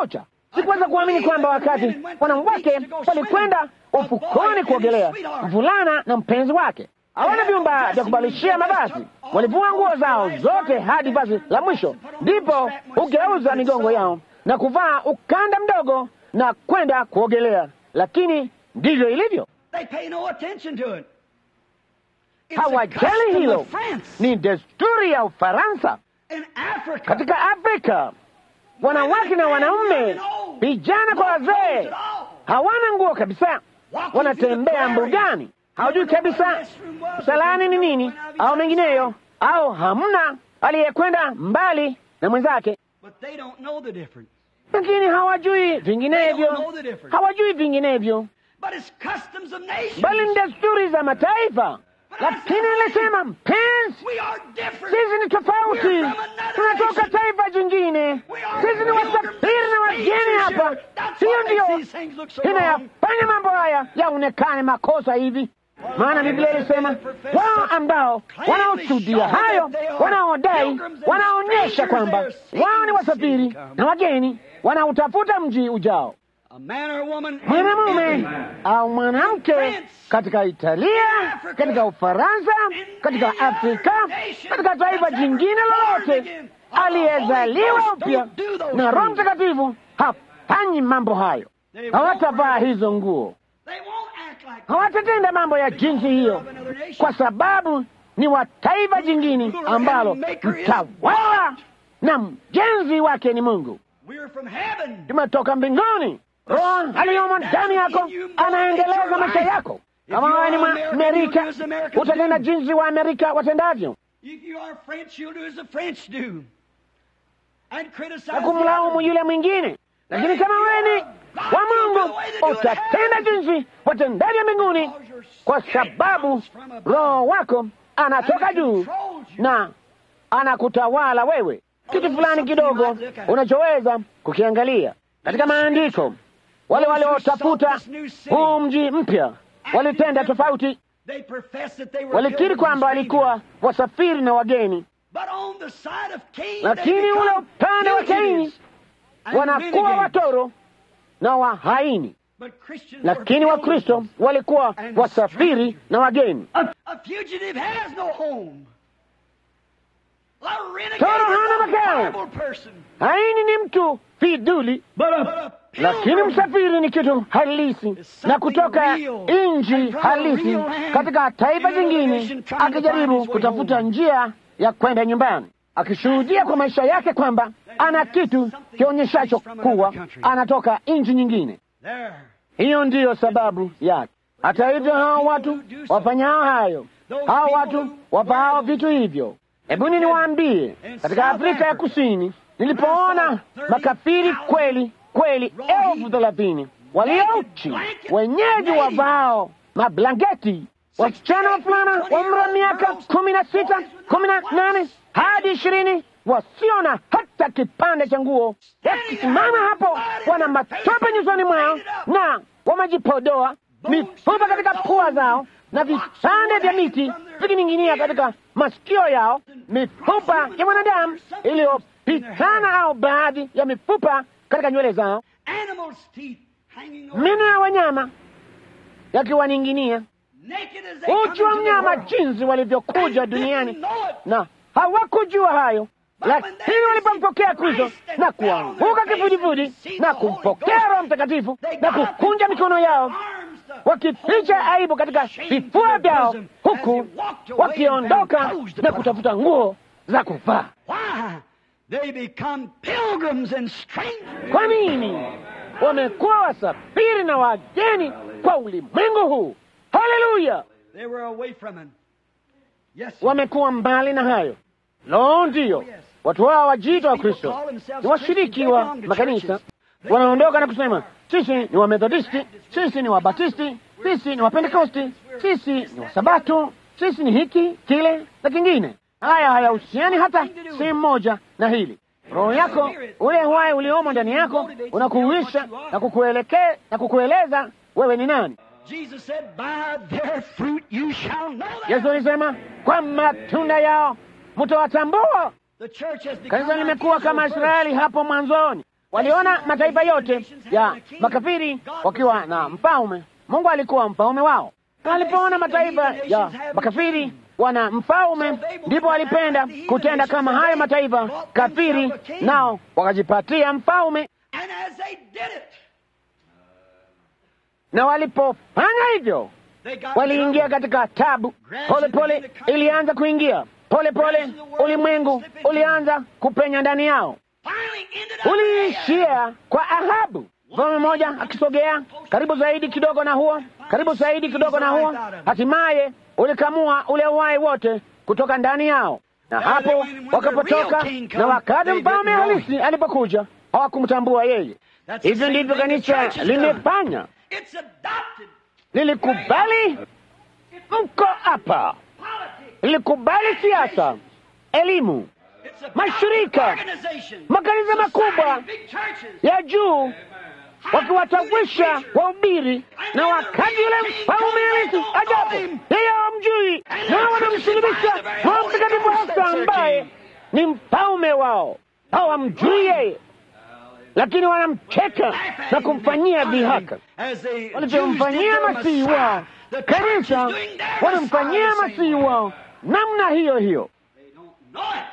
Sikuweza kuamini kwamba wakati wanawake walikwenda ufukoni kuogelea, mvulana na mpenzi wake hawana vyumba vya kubalishia mavazi, walivua nguo zao zote hadi vazi la mwisho, ndipo hugeuza migongo yao na kuvaa ukanda mdogo na kwenda kuogelea. Lakini ndivyo ilivyo, They pay no attention to it. It's a hawajali custom hilo. of France. Ni desturi ya Ufaransa. In Africa, Katika Afrika, wanawake na wanaume, vijana kwa wazee, hawana nguo kabisa, wanatembea mbugani, hawajui kabisa msalani ni nini au mengineyo, au hamna aliyekwenda mbali na mwenzake, but they don't know the difference. lakini hawajui vinginevyo, hawajui vinginevyo, But it's customs of nations. bali ni desturi za mataifa. Lakini nilisema mpenzi, We are different. sisi ni tofauti, tunatoka taifa jingine, sisi ni wasafiri na wageni hapa. Hiyo ndiyo inayafanya mambo haya yaonekane makosa hivi, maana Biblia ilisema wao ambao wanaoshuhudia hayo, wanaodai, wanaonyesha kwamba wao ni wasafiri na wageni, wanautafuta mji ujao. A man or woman Mwanamume au mwanamke katika Italia, katika Ufaransa, katika Afrika, katika taifa jingine lolote, aliyezaliwa upya na Roho Mtakatifu hafanyi mambo hayo. Hawatavaa hizo nguo, They won't act like hawatatenda mambo ya jinsi hiyo, kwa sababu ni wa taifa jingine ambalo mtawala na mjenzi wake ni Mungu. we're from heaven. Tumetoka mbinguni. Roho aliyomo ndani yako anaendeleza maisha yako. Kama wewe ni Mwamerika, utatenda jinsi wa Amerika watendavyo, If you are French, you'll do as the French do. And criticize na the kumlaumu other. yule mwingine. Lakini kama wewe ni wa Mungu, utatenda jinsi watendavyo mbinguni, kwa sababu Roho wako anatoka juu na anakutawala wewe. Kitu fulani kidogo unachoweza kukiangalia katika maandiko. Wale waliotafuta huu mji mpya walitenda tofauti, They profess that they were walikiri pilgrims kwamba and walikuwa wasafiri na wageni, But on the side of Cain, lakini they ule become upande wa Kaini fugitives and wanakuwa renegades. watoro na wahaini, But Christians were lakini Wakristo pilgrims. walikuwa wasafiri na wageni. A, a fugitive has no home. A renegade Toro hana is a makao. horrible person. Haini ni mtu fiduli, But a lakini pilgrim msafiri ni kitu halisi na kutoka nchi halisi katika taifa jingine, akijaribu kutafuta njia ya kwenda nyumbani, akishuhudia kwa maisha yake kwamba ana kitu kionyeshacho kuwa anatoka nchi nyingine. there. Hiyo ndiyo sababu yake. Hata hivyo, hao watu wafanyao hayo, hao watu wavaao vitu hivyo, hebuni niwaambie, katika Afrika ya Kusini nilipoona makafiri kweli kweli elfu thelathini waliouchi, wenyeji wavao mablanketi, wasichana wavulana wa umri wa miaka kumi na sita kumi na nane hadi ishirini wasiona hata kipande cha nguo, wakisimama hapo, wana matope nyusoni mwao na wamejipodoa mifupa katika pua zao na vipande vya miti vikining'inia katika masikio yao, mifupa ya mwanadamu iliyopitana au baadhi ya mifupa katika nywele zao, Animals' teeth hanging over. meno ya wanyama yakiwaning'inia, Naked as they uchi wa come into the mnyama world. jinsi walivyokuja And duniani didn't know it. na hawakujua hayo, lakini walipompokea Kristo na kuanguka kifudifudi na kumpokea Roho Mtakatifu na kukunja mikono yao wakificha aibu katika vifua vyao, huku wakiondoka na kutafuta nguo za kuvaa. Why? They become pilgrims and strangers. Kwa nini? Wamekuwa wasafiri na wageni kwa ulimwengu huu. Haleluya! They were away from him. Yes. sir. Wamekuwa mbali na hayo. Lo, ndiyo watu hao wajiita wa Kristo ni washiriki wa makanisa, wanaondoka na kusema sisi ni Wamethodisti, sisi ni Wabatisti, sisi ni Wapentekosti, sisi ni Wasabato, sisi ni hiki kile na kingine. Haya hayahusiani hata sehemu moja na hili. Roho yako ule uhai uliomo ndani yako unakuhuisha na kukuelekea na kukueleza wewe ni nani. Jesus said, By their fruit you shall know them. Yesu alisema kwa matunda yao mtawatambua. The church has become Kanisa like limekuwa kama Israel Israeli hapo mwanzoni, Waliona mataifa yote ya makafiri wakiwa na mfalme. Mungu alikuwa mfalme wao. Walipoona mataifa ya makafiri wana mfalme, ndipo walipenda kutenda kama haya mataifa kafiri, nao wakajipatia mfalme. And as they did it, Na walipofanya hivyo, they got waliingia trouble. katika tabu. Pole pole ilianza kuingia pole pole, ulimwengu ulianza kupenya ndani yao, Finally ended up in Ahab. uliishia kwa Ahabu. Mfalme mmoja akisogea karibu zaidi kidogo na huo, karibu zaidi kidogo na huo, hatimaye ulikamua ule uhai wote kutoka ndani yao, na hapo wakapotoka. Na wakati mfalme halisi alipokuja, hawakumtambua yeye. That's the Hivyo same ndivyo thing the kanisa church has done. limefanya, It's adopted lilikubali mko hapa, politics. lilikubali siasa, elimu, It's adopted Mashirika, organization. makanisa makubwa Society, big churches. ya juu wakiwatawisha wahubiri, na wakati yule mfalme halisi ajapo, yeye hawamjui, na wanamsulubisha Roho Mtakatifu hasa ambaye ni mfalme wao. Hawamjui yeye, lakini wanamcheka na kumfanyia dhihaka As the Jews did walivyomfanyia their masihi Messiah, wao. the church Kanisa is doing their wanamfanyia Messiah the same masihi way. wao namna hiyo hiyo. They don't know it.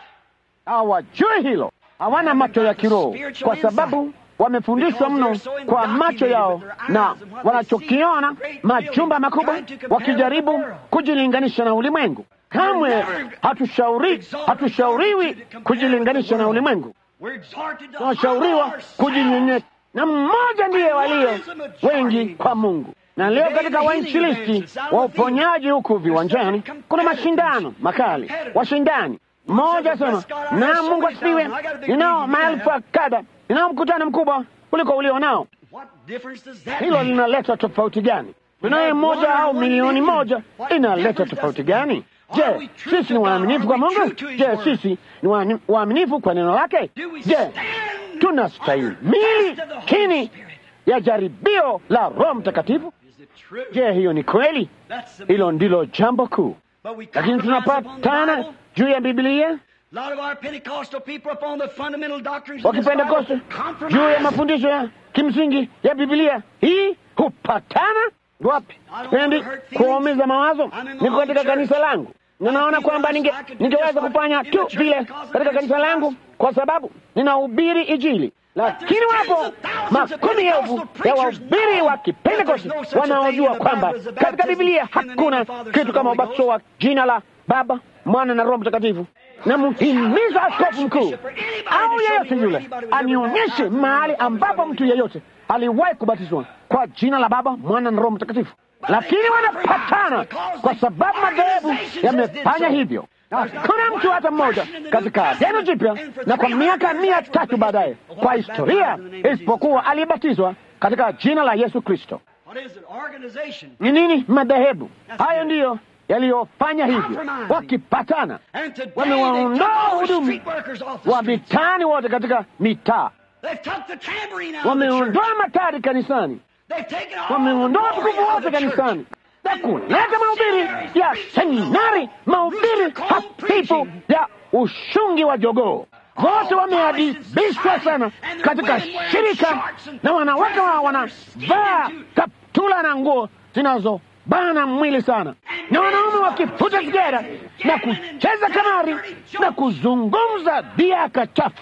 hawajui hilo, hawana macho ya kiroho, kwa sababu wamefundishwa mno kwa macho yao na wanachokiona majumba makubwa, wakijaribu kujilinganisha na ulimwengu. Kamwe hatushauri hatushauriwi kujilinganisha na ulimwengu, We're exhorted to tunashauriwa humble kujinyenyeka, na mmoja ndiye walio wengi kwa Mungu. Na leo katika wainjilisti wa uponyaji huku viwanjani kuna mashindano makali, washindani mmoja asema, na Mungu asifiwe, ninao maelfu kadha, ninao mkutano mkubwa kuliko ulio nao. What difference does that Hilo make? linaleta tofauti gani? Tunaye mmoja au milioni moja, inaleta tofauti gani? Je, sisi ni waaminifu kwa Mungu? Je, sisi ni waani- waaminifu kwa neno lake? Do we Je, stand tunastahimili under the test of the Holy chini Spirit? ya jaribio la Roho Mtakatifu? Is it true? Je, hiyo ni kweli? That's the Hilo ndilo jambo kuu. But we Lakini compromise upon the tunapatana Bible. juu ya Biblia, A lot of our Pentecostal people upon the fundamental doctrines of this wakipentekoste Bible juu ya compromise. mafundisho ya kimsingi ya Biblia. Hii hupatana wapi? Sipendi kuwaumiza mawazo, niko katika kanisa langu na naona kwamba ninge, ningeweza kufanya tu vile katika kanisa langu kwa sababu ninahubiri Injili, lakini wapo makumi elfu ya wahubiri wa Kipentekoste wanaojua kwamba katika Biblia hakuna kitu kama ubatizo wa jina la Baba, Mwana na Roho Mtakatifu. Na mhimiza askofu mkuu au yeyote yule anionyeshe mahali ambapo mtu yeyote aliwahi kubatizwa kwa jina la Baba, Mwana na Roho Mtakatifu. Lakini wanapatana kwa sababu madhehebu yamefanya hivyo. Hakuna mtu hata mmoja katika Agano Jipya na kwa miaka mia tatu baadaye kwa historia isipokuwa aliyebatizwa katika jina la Yesu Kristo. What is it? Organization. Ni nini? Madhehebu hayo ndiyo yaliyofanya hivyo, wakipatana And today wamewaondoa they took all the wahudumu street workers off the wa streets. mitaani wote katika mitaa, They've took the tambourine out of the church. wameondoa matari kanisani, They've taken all wameondoa the glory tukufu out of wote the church. kanisani na kuleta mahubiri ya seminari, mahubiri hafifu ya ushungi wa jogoo. Wote wameadibishwa sana katika shirika, na wanawake wao wanavaa kaptula na nguo zinazobana mwili sana, na wanaume wakifuta sigara na kucheza kamari na kuzungumza dhiaka chafu.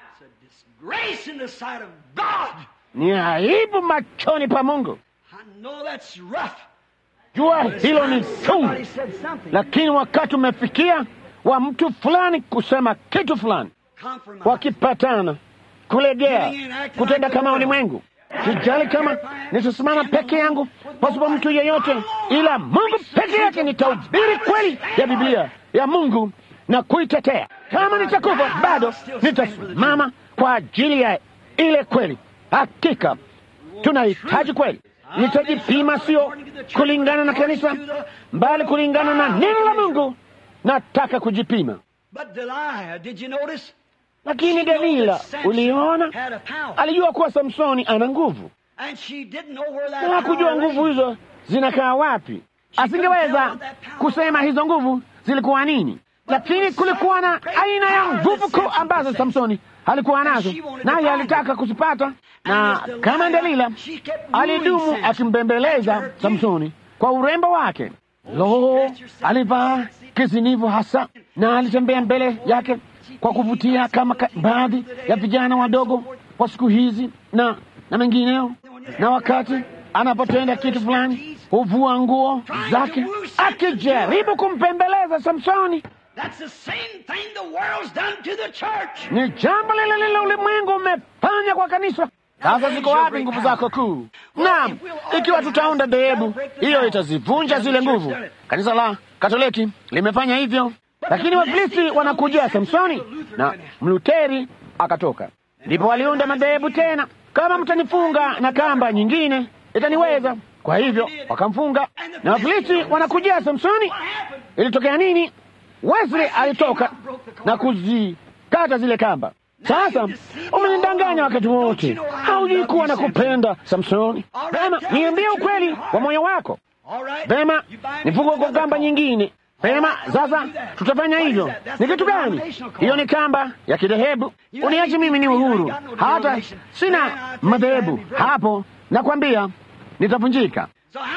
Grace in the sight of God. Ni aibu machoni pa Mungu. I know that's rough. Jua hilo ni chungu, Somebody said something. lakini wakati umefikia wa mtu fulani kusema kitu fulani, Compromise. wakipatana kulegea, kutenda kama ulimwengu. Sijali kama nitasimama peke yangu pasipo mtu yeyote, ila Mungu peke yake. Nitahubiri kweli ya Biblia ya Mungu na kuitetea. Kama nitakufa, bado nitasimama kwa ajili ya ile kweli. Hakika tunahitaji kweli. Nitajipima, sio kulingana na kanisa, bali kulingana na neno la Mungu. Nataka kujipima. But Delilah, did you notice? Lakini Delila, uliona, Had a power. alijua kuwa Samsoni ana nguvu, And she didn't know where that na hakujua power nguvu lay. hizo zinakaa wapi. Asingeweza kusema hizo nguvu zilikuwa nini, lakini kulikuwa na aina ya nguvu kuu ambazo Samsoni alikuwa nazo, naye alitaka kuzipata, na kama Delila alidumu akimbembeleza Samsoni kwa urembo wake. Lo, alivaa kizinivu hasa na alitembea mbele yake kwa kuvutia kama ka, baadhi ya vijana wadogo wa siku hizi na na mengineo. Na wakati anapotenda kitu fulani huvua nguo zake akijaribu kumpembeleza Samsoni. Ni jambo lile lile ulimwengu umefanya kwa kanisa. Sasa ziko wapi nguvu zako kuu? Naam, ikiwa tutaunda dhehebu, hiyo itazivunja zile nguvu. Kanisa la Katoliki limefanya hivyo, lakini Wafilisti wanakujia Samsoni na Mluteri akatoka. Ndipo waliunda madhehebu tena, kama mtanifunga na kamba nyingine itaniweza. Kwa hivyo wakamfunga, na Wafilisti wanakujia Samsoni. Ilitokea nini? Wesley alitoka na kuzikata zile kamba. Sasa umenidanganya wakati wote, haujui kuwa na kupenda Samsoni. Vema, niambie ukweli wa moyo wako. Vema, nifunge kwa kamba nyingine. Vema, sasa tutafanya hivyo. Ni kitu gani hiyo? Ni kamba ya kidhehebu. Uniache mimi ni uhuru, hata sina madhehebu hapo, nakwambia nitavunjika.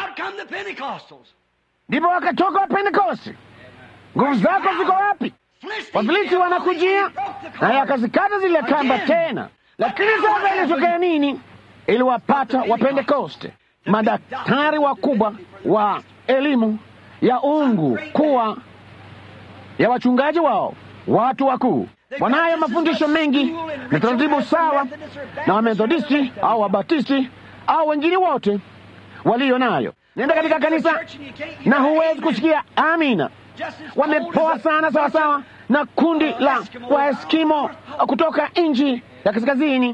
Ndipo wakatoka wa Pentekosti. Nguvu zako ziko wapi? Wafilisti wanakujia naye akazikata zile kamba tena. Lakini sasa ilitokea nini? Iliwapata Wapentekoste, madaktari wakubwa wa elimu ya ungu kuwa ya wachungaji wao, watu wakuu. Wanayo mafundisho mengi na taratibu sawa na Wamethodisti au Wabatisti au wengine wote walio nayo. Nenda katika kanisa na huwezi kusikia amina. Wamepoa sana sawasawa na kundi la Waeskimo kutoka nchi ya kaskazini,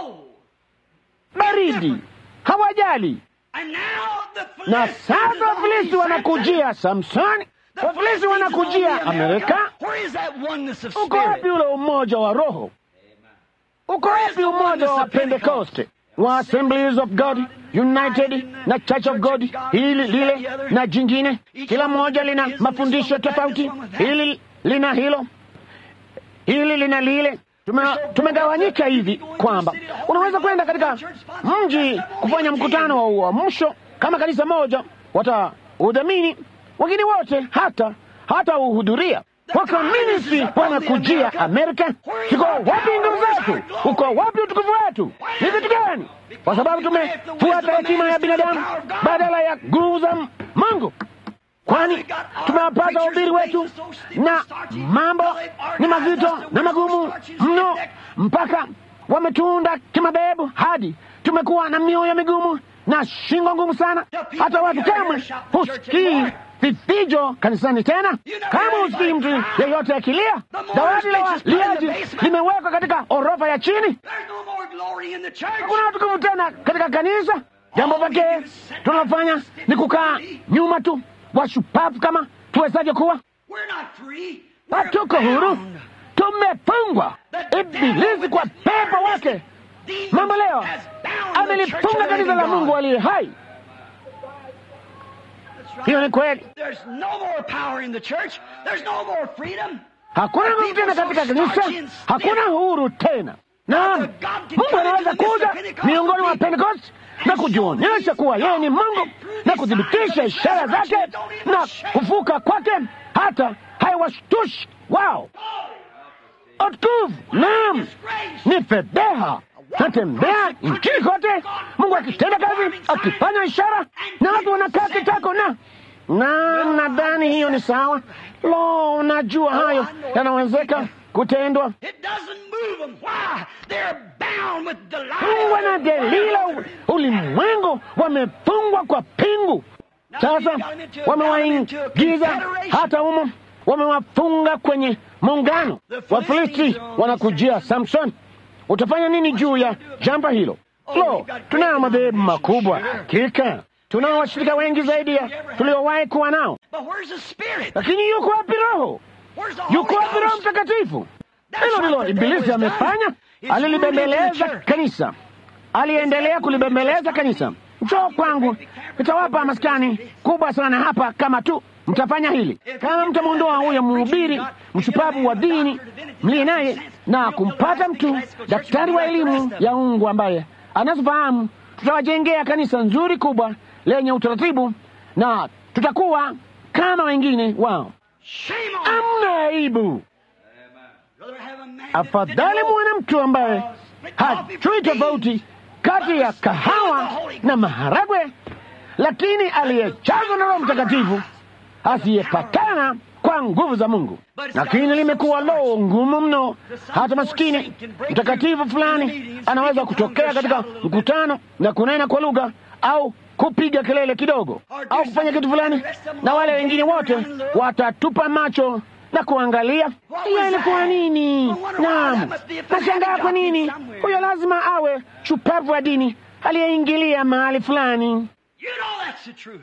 baridi, hawajali. Na sasa Wafilisti wanakujia Samsoni, Wafilisti wanakujia Amerika. Uko wapi ule umoja wa Roho? Uko wapi umoja wa Pentekoste, wa Assemblies of God United na Church of God, hili lile na jingine, kila moja lina mafundisho tofauti, hili lina hilo, hili lina lile. Tumegawanyika hivi kwamba unaweza kwenda katika mji kufanya mkutano wa uamsho kama kanisa moja, wataudhamini, wengine wote hata hata uhudhuria Wakomunisti wanakujia Amerika. Tuko wapi nguvu zetu? Uko wapi utukufu wetu? Ni vitu gani? Kwa sababu tumefuata hekima ya binadamu badala ya nguvu za Mungu. Kwani tumewapata wahubiri wetu na mambo ni mazito na magumu mno, mpaka wametuunda kimadhehebu hadi tumekuwa na mioyo migumu na shingo ngumu sana, hata watu kamwe husikii vifijo kanisani tena. Kama usikii mtu yeyote akilia, dawati la waliaji limewekwa katika orofa ya chini. Hakuna utukufu tena katika kanisa. Jambo pekee tunalofanya ni kukaa nyuma tu, washupavu kama tuwezaje kuwa. Hatuko huru, tumefungwa. Ibilisi kwa pepo wake mambo leo amelifunga kanisa la Mungu aliye hai. Hiyo ni kweli. Hakuna nguvu tena katika kanisa, hakuna uhuru tena. Naam, Mungu anaweza kuja miongoni mwa Pentekoste na kujionyesha kuwa yeye ni Mungu na kuthibitisha ishara zake na kufuka kwake, hata haiwashtushi wao. Utukufu, naam, ni fedheha natembea nchini kote, Mungu akitenda kazi, akifanya ishara, na watu wanakaa kitako na na nadhani hiyo ni sawa. Lo, unajua hayo yanawezeka kutendwa. Fungwa na Delila, ulimwengu wamefungwa kwa pingu. Sasa wamewaingiza hata humo, wamewafunga kwenye muungano. Wafilisti wanakujia Samson. Utafanya nini juu ya jambo hilo? Lo, tunayo madhehebu makubwa hakika, tunao washirika wengi zaidi ya tuliowahi kuwa nao, lakini yuko wapi Roho? Yuko wapi Roho Mtakatifu? Hilo ndilo Ibilisi amefanya. Alilibembeleza kanisa, aliendelea kulibembeleza kanisa. Njoo kwangu, nitawapa maskani kubwa sana hapa, kama tu mtafanya hili. Kama mtamwondoa huyo mhubiri mshupavu wa dini mliye naye na kumpata mtu daktari wa elimu ya ungu ambaye anazofahamu, tutawajengea kanisa nzuri kubwa lenye utaratibu na tutakuwa kama wengine wao. Shame on you. Amna aibu. Rather have a man Afadhali muwe na mtu ambaye hajui tofauti kati ya kahawa na maharagwe, lakini aliyejazwa na Roho Mtakatifu, asiyepakana kwa nguvu za Mungu. Lakini limekuwa loo ngumu mno, hata maskini mtakatifu fulani anaweza kutokea katika mkutano na kunena kwa lugha au kupiga kelele kidogo au kufanya kitu fulani, na wale wengine wote watatupa macho na kuangalia hiyo ilikuwa nini. Naam, nashangaa kwa nini huyo lazima awe shupavu wa dini aliyeingilia mahali fulani. You know that's the truth.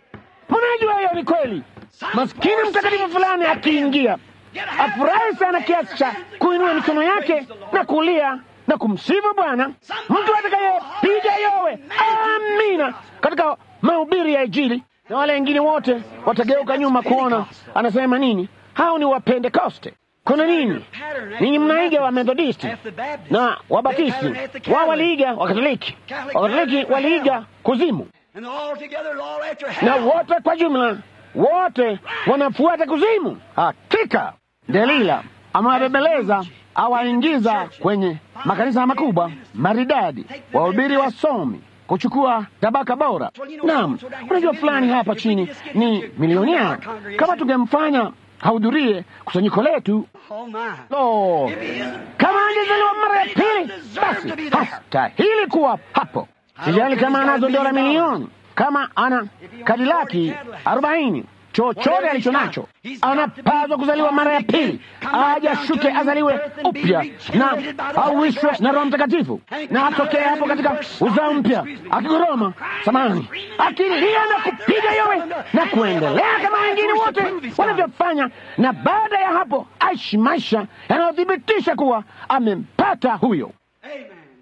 Mnajua hiyo ni kweli. Maskini mtakatifu fulani akiingia afurahi sana kiasi cha kuinua mikono yake na kulia na kumsifu Bwana, mtu atakayepiga yowe amina katika mahubiri ya Injili, na wale wengine wote watageuka nyuma kuona anasema nini. Hao ni Wapentekoste. Kuna nini? Ninyi mnaiga wa Methodisti na Wabatisti, wao waliiga Wakatoliki, Wakatoliki waliiga kuzimu And all together, all after na hell. wote kwa jumla wote wanafuata kuzimu. Hakika Delila amewabembeleza awaingiza kwenye makanisa makubwa maridadi, wahubiri wasomi, kuchukua tabaka bora. Naam, unajua fulani hapa chini ni milionea. Kama tungemfanya hahudhurie kusanyiko letu, Oh my. lo, kama angezaliwa mara ya pili, basi hastahili kuwa hapo. Sijali kama anazo dola milioni, kama ana kadilaki arobaini, chochote alicho nacho, anapaswa kuzaliwa mara ya pili, aje ashuke, azaliwe upya na auishwe na Roho Mtakatifu, na atokee hapo katika uzao mpya, akigoroma samani, akilia na kupiga yowe na kuendelea kama wengine wote wanavyofanya, na baada ya hapo aishi maisha yanayothibitisha kuwa amempata huyo. Amen.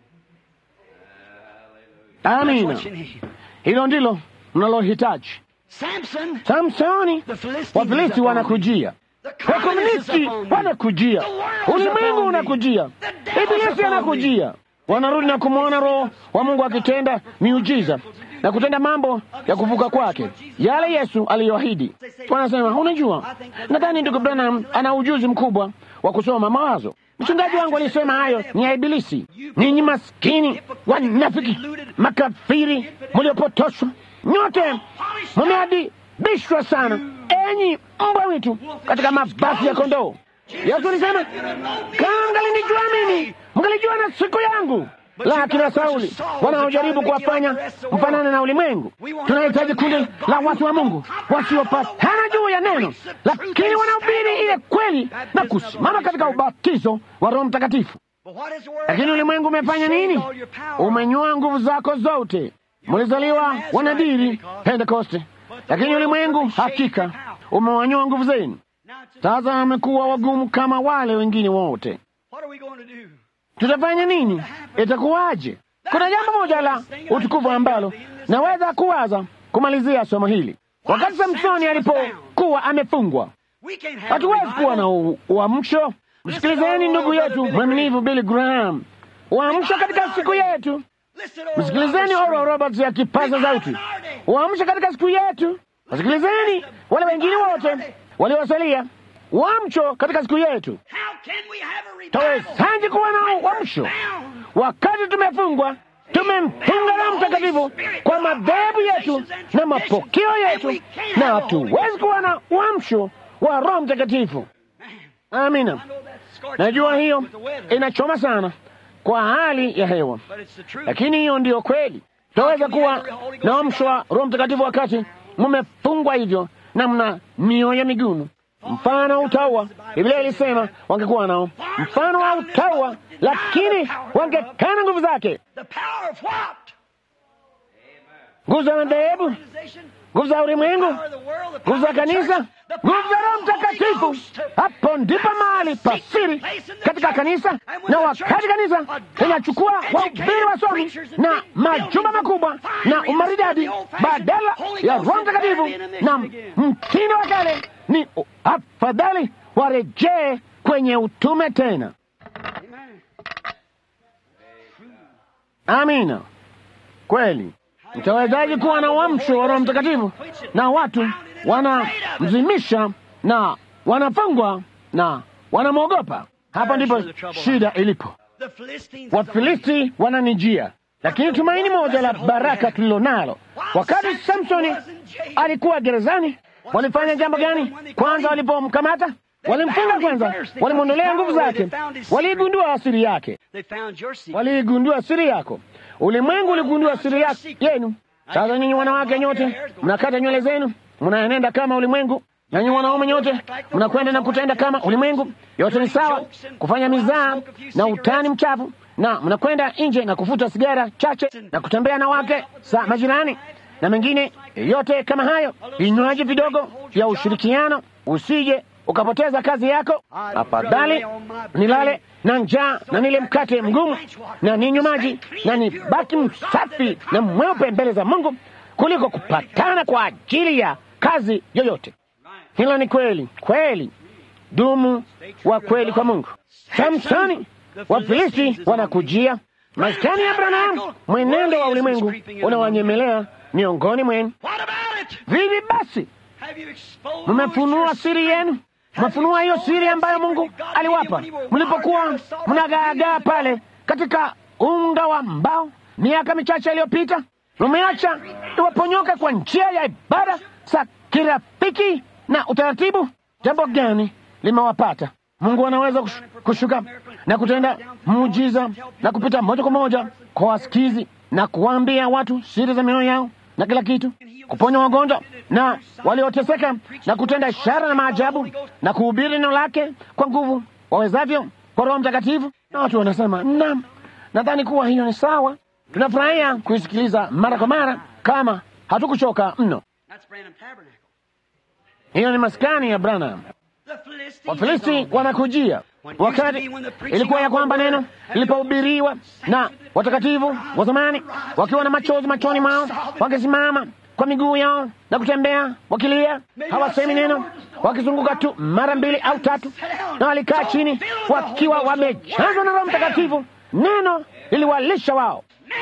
Amina. What you need. Hilo ndilo mnalohitaji. Samson, Samsoni, the Philistines Wafilisti upon wanakujia, the communists wakomunisti upon me. wanakujia, The world's ulimwengu upon me. unakujia, The devil's ibilisi upon me. anakujia. Wanarudi na kumwona Roho wa Mungu akitenda miujiza na kutenda mambo ya kuvuka kwake, yale Yesu aliyoahidi. Wanasema, unajua, nadhani ndugu Branham ana ujuzi mkubwa wa kusoma mawazo. Mchungaji wangu alisema hayo ni ya Ibilisi. Ninyi maskini wanafiki, makafiri, mliopotoshwa nyote, mmeadibishwa sana, enyi mbwa mwitu katika mabasi ya kondoo. Yesu alisema, kama mngalinijua mimi, mngalijua na siku yangu. Lakini Sauli wanaojaribu kuwafanya mfanane na ulimwengu. Tunahitaji kundi la watu wa Mungu wasiopatana juu ya neno, lakini wanahubiri ile kweli na kusimama katika ubatizo wa Roho Mtakatifu. But what is the word? Lakini ulimwengu umefanya nini? All your power. Umenyua nguvu zako zote. Mlizaliwa wanadiri Pentekoste, lakini ulimwengu hakika umewanyua nguvu zenu. Now it's- Sasa wamekuwa wagumu kama wale wengine wote. what are we going to do? Tutafanya nini? Itakuwaje? Kuna jambo moja la utukufu ambalo naweza kuwaza kumalizia somo hili. Wakati Samsoni alipokuwa amefungwa, We can't have hatuwezi a kuwa na revival. u- uamsho. Msikilizeni ndugu yetu mwaminifu Billy Graham, uamsho katika siku yetu. Listen to Msikilizeni Robert Oral Roberts akipaza sauti, uamsho katika siku yetu. Wasikilizeni wale wengine wote waliosalia, uamsho katika siku yetu. How can we have a revival? Tawezaje kuwa na uamsho wakati tumefungwa? Tumemfunga Roho Mtakatifu kwa madhehebu yetu na mapokeo yetu, na hatuwezi kuwa na uamsho wa Roho Mtakatifu. Amina. I know that's scorching Najua hot hiyo with the weather, inachoma sana kwa hali ya hewa, but it's the truth. lakini hiyo ndiyo kweli. Tutaweza kuwa na uamsho wa Roho Mtakatifu wakati mmefungwa hivyo na mna mioyo migumu. Mfano wa utaua, Biblia ilisema wangekuwa nao mfano wa utaua, lakini wangekana nguvu zake. The power of what? Nguvu za madhehebu Organization? nguvu za ulimwengu, nguvu za kanisa, nguvu za Roho Mtakatifu. Hapo ndipo mahali pa siri katika kanisa, na wakati kanisa linachukua wahubiri wasomi na majumba makubwa na umaridadi badala ya Roho Mtakatifu na mtindo wa kale, ni afadhali warejee kwenye utume tena. Amina. Kweli, mtawezaji kuwa na uamsho wa Roho Mtakatifu na watu wanamzimisha na wanafungwa na wanamwogopa? Hapa ndipo shida ilipo. Wafilisti wananijia, lakini tumaini moja la baraka tulilo nalo, wakati Samsoni alikuwa gerezani, walifanya jambo gani? Kwanza walipomkamata walimfunga kwanza, walimwondolea nguvu zake, waliigundua asiri yake, waliigundua siri yako. Ulimwengu uligundua siri yenu. Sasa nyinyi wanawake nyote mnakata nywele zenu, mnaenenda kama ulimwengu, na nyinyi wanaume nyote mnakwenda na kutenda kama ulimwengu. Yote ni sawa, kufanya mizaa na utani mchafu, na mnakwenda nje na kufuta sigara chache na kutembea na wake sa majirani na mengine yote kama hayo, vinywaji vidogo vya ushirikiano, usije ukapoteza kazi yako. Afadhali nilale na njaa na nile mkate mgumu na ninywe maji na nibaki msafi na mweupe mbele za Mungu kuliko kupatana kwa ajili ya kazi yoyote. Hilo ni kweli kweli, dumu wa kweli kwa Mungu. Samsoni, Wafilisti wanakujia, maskani ya Abrahamu, mwenendo wa ulimwengu unawanyemelea miongoni mwenu. Vivi basi, mmefunua siri yenu mwafunua hiyo siri ambayo Mungu aliwapa mlipokuwa mnagaagaa pale katika unga wa mbao miaka michache iliyopita. Mumeacha iwaponyoka kwa njia ya ibada za kirafiki na utaratibu. Jambo gani limewapata? Mungu anaweza kushuka na kutenda muujiza na kupita moja kwa moja kwa wasikizi na kuwaambia watu siri za mioyo yao na kila kitu, kuponya wagonjwa na walioteseka na kutenda ishara na maajabu na kuhubiri neno lake kwa nguvu wawezavyo kwa Roho Mtakatifu. Na watu wanasema naam, nadhani kuwa hiyo ni sawa. Tunafurahia kuisikiliza mara kwa mara kama hatukuchoka mno. Hiyo ni maskani ya Branham. Wafilisti wanakujia wakati ilikuwa ya kwamba neno lilipohubiriwa na watakatifu wa zamani, wakiwa na machozi machoni mwao, wakisimama kwa miguu yao na kutembea wakilia, hawasemi neno, wakizunguka tu mara mbili au tatu, na walikaa chini wakiwa wamejazwa na Roho Mtakatifu. Neno liliwalisha wao.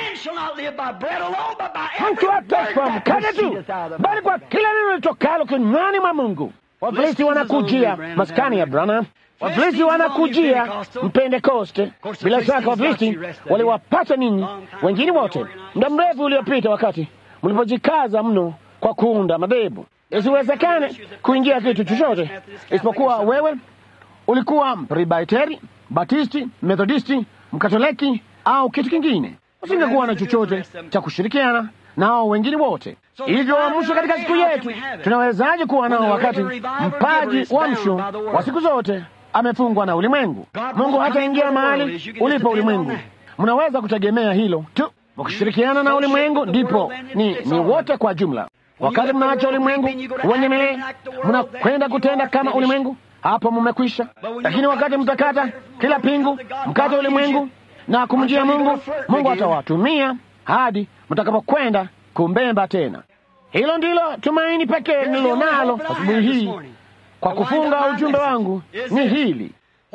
Mtu hataishi kwa mkate tu, bali kwa kila neno litokalo kinywani mwa Mungu. Wafilisti wanakujia maskani ya Branham. Wafilisti wanakujia Mpentekoste. Bila shaka Wafilisti waliwapata ninyi wengine wote muda mrefu uliopita, wakati mlipojikaza mno kwa kuunda madhehebu. Isiwezekane kuingia kitu chochote isipokuwa wewe ulikuwa Presbiteri, Batisti, Methodisti, Mkatoliki au kitu kingine. Usingekuwa na chochote cha kushirikiana nao wengine wote. Hivyo uamsho katika siku yetu tunawezaje kuwa nao wakati mpaji uamsho wa siku zote amefungwa na ulimwengu? Mungu hataingia mahali ulipo ulimwengu. Mnaweza kutegemea hilo tu, mkishirikiana na ulimwengu, ndipo ni, ni wote kwa jumla. Wakati mnaacha ulimwengu uwenyemelee, mnakwenda kutenda kama ulimwengu, hapo mmekwisha. Lakini wakati mtakata kila pingu, mkate ulimwengu na kumjia Mungu, Mungu atawatumia hadi mtakapokwenda kumbemba tena. Hilo ndilo tumaini pekee nilo nalo asubuhi hii kwa kufunga ujumbe wangu ni hili.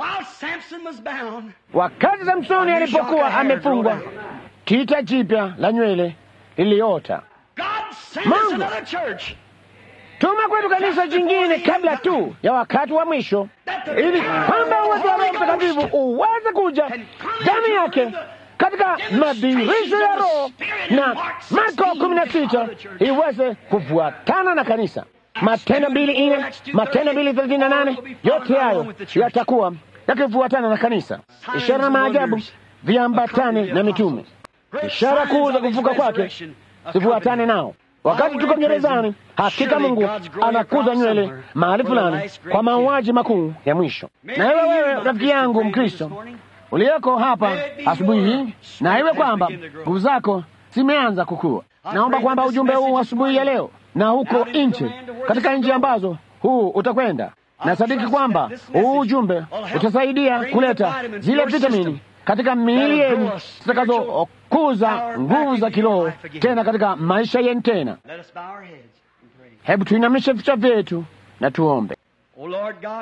Wakati Samsoni alipokuwa amefungwa, tita jipya la nywele liliota. Mungu tuma kwetu kanisa jingine kabla tu ya wakati wa mwisho, ili kwamba uwezo wa Roho Mtakatifu uweze kuja ndani yake katika madhihirisho ya Roho na Marko kumi na sita iweze kufuatana na kanisa. Matendo mbili nne, Matendo mbili thelathini na nane, yote hayo yatakuwa yakifuatana na kanisa. Ishara na maajabu viambatane na mitume, ishara kuu za kufuka kwake zifuatane nao. Wakati tuko gerezani, hakika Mungu anakuza nywele mahali fulani kwa mauaji makuu ya mwisho. Na iwe wewe rafiki yangu Mkristo uliyoko hapa asubuhi hii, na iwe kwamba nguvu zako zimeanza kukua, naomba kwamba ujumbe huu asubuhi ya leo na huko nje, katika nchi ambazo huu utakwenda. Na sadiki kwamba huu ujumbe utasaidia kuleta zile vitamini katika miili yenu zitakazokuza nguvu za kiroho tena katika maisha yenu tena. Let us bow our heads and pray. Hebu tuinamishe vichwa vyetu na tuombe. O Lord God,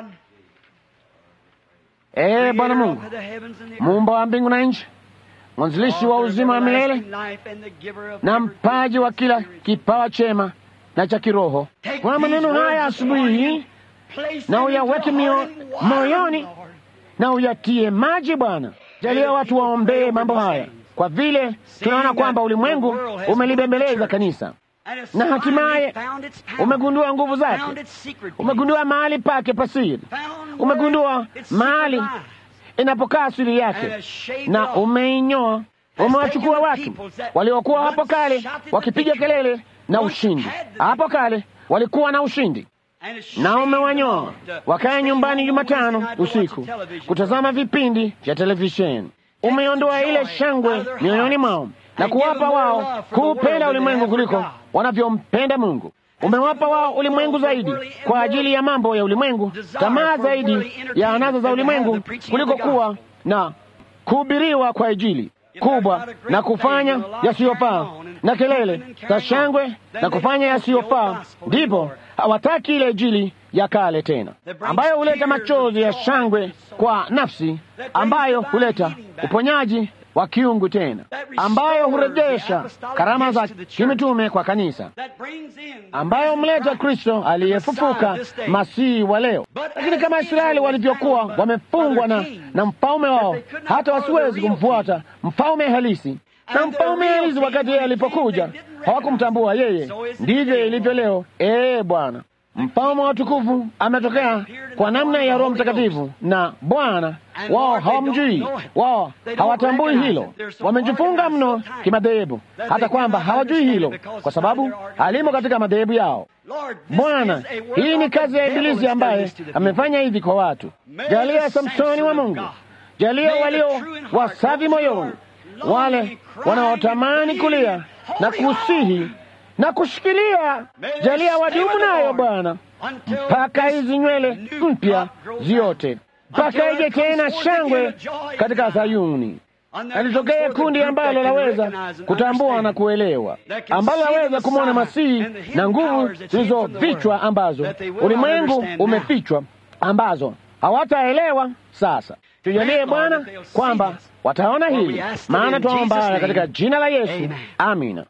Ee Bwana creator Mungu, of the heavens and the earth, muumba wa mbingu na nchi, mwanzilishi wa uzima wa milele life and the giver of na every mpaji wa kila kipawa chema na cha kiroho, kwa maneno haya asubuhi hii place na them uyaweke into mio- heart and water, moyoni Lord. na uyatie maji Bwana. Jalia watu waombee mambo haya, kwa vile tunaona kwamba ulimwengu umelibembeleza kanisa And it's na hatimaye finally found its power, umegundua nguvu found zake, its secret umegundua mahali pake pasiri, found umegundua where its secret mahali lies, inapokaa asili and yake has shaved na off. umeinyoa. Umewachukua watu waliokuwa hapo kale wakipiga kelele na ushindi. Hapo kale walikuwa na ushindi, And it's na shaved umewanyoa off to wakae stay nyumbani home on Jumatano Wednesday night to watch usiku the television kutazama vipindi vya televisheni. Umeondoa ile shangwe mioyoni mwao na kuwapa wao kuupenda ulimwengu kuliko wanavyompenda Mungu. Umewapa wao ulimwengu zaidi kwa ajili ya mambo ya ulimwengu, tamaa zaidi ya anasa za ulimwengu kuliko kuwa na kuhubiriwa kwa Injili kubwa na kufanya yasiyofaa na kelele za shangwe na kufanya yasiyofaa, ndipo hawataki ile Injili ya kale tena, ambayo huleta machozi ya shangwe kwa nafsi, ambayo huleta uponyaji wa kiungu tena, ambayo hurejesha karama za kimitume kwa kanisa, that brings in ambayo humleta Kristo aliyefufuka Masihi wa leo. Lakini kama Israeli walivyokuwa wamefungwa na, na mfalme wao, hata wasiwezi kumfuata mfalme halisi. Na mfalme halisi wakati yeye alipokuja hawakumtambua yeye. Ndivyo ilivyo leo. Ee Bwana, mfalme wa utukufu ametokea kwa namna ya Roho Mtakatifu, na Bwana wao hawamjui, wao hawatambui hilo. Wamejifunga mno kimadhehebu, hata kwamba hawajui hilo, kwa sababu halimo katika madhehebu yao. Lord, this Bwana, is a work hii ni of the kazi ya devil Ibilisi has ambaye done this to the people. amefanya hivi kwa watu. Jalia Samsoni wa Mungu, jalia walio wasafi moyoni, wale wanaotamani kulia na kusihi na kushikilia, jalia wadumu nayo Bwana mpaka hizi nywele mpya ziote, mpaka ije tena shangwe katika Sayuni. Alitokea kundi ambalo laweza kutambua na kuelewa, ambalo laweza kumwona Masihi na nguvu zilizofichwa ambazo ulimwengu umefichwa, ambazo hawataelewa. Sasa tujalie Bwana kwamba wataona hili, maana twaomba haya katika jina la Yesu, amina.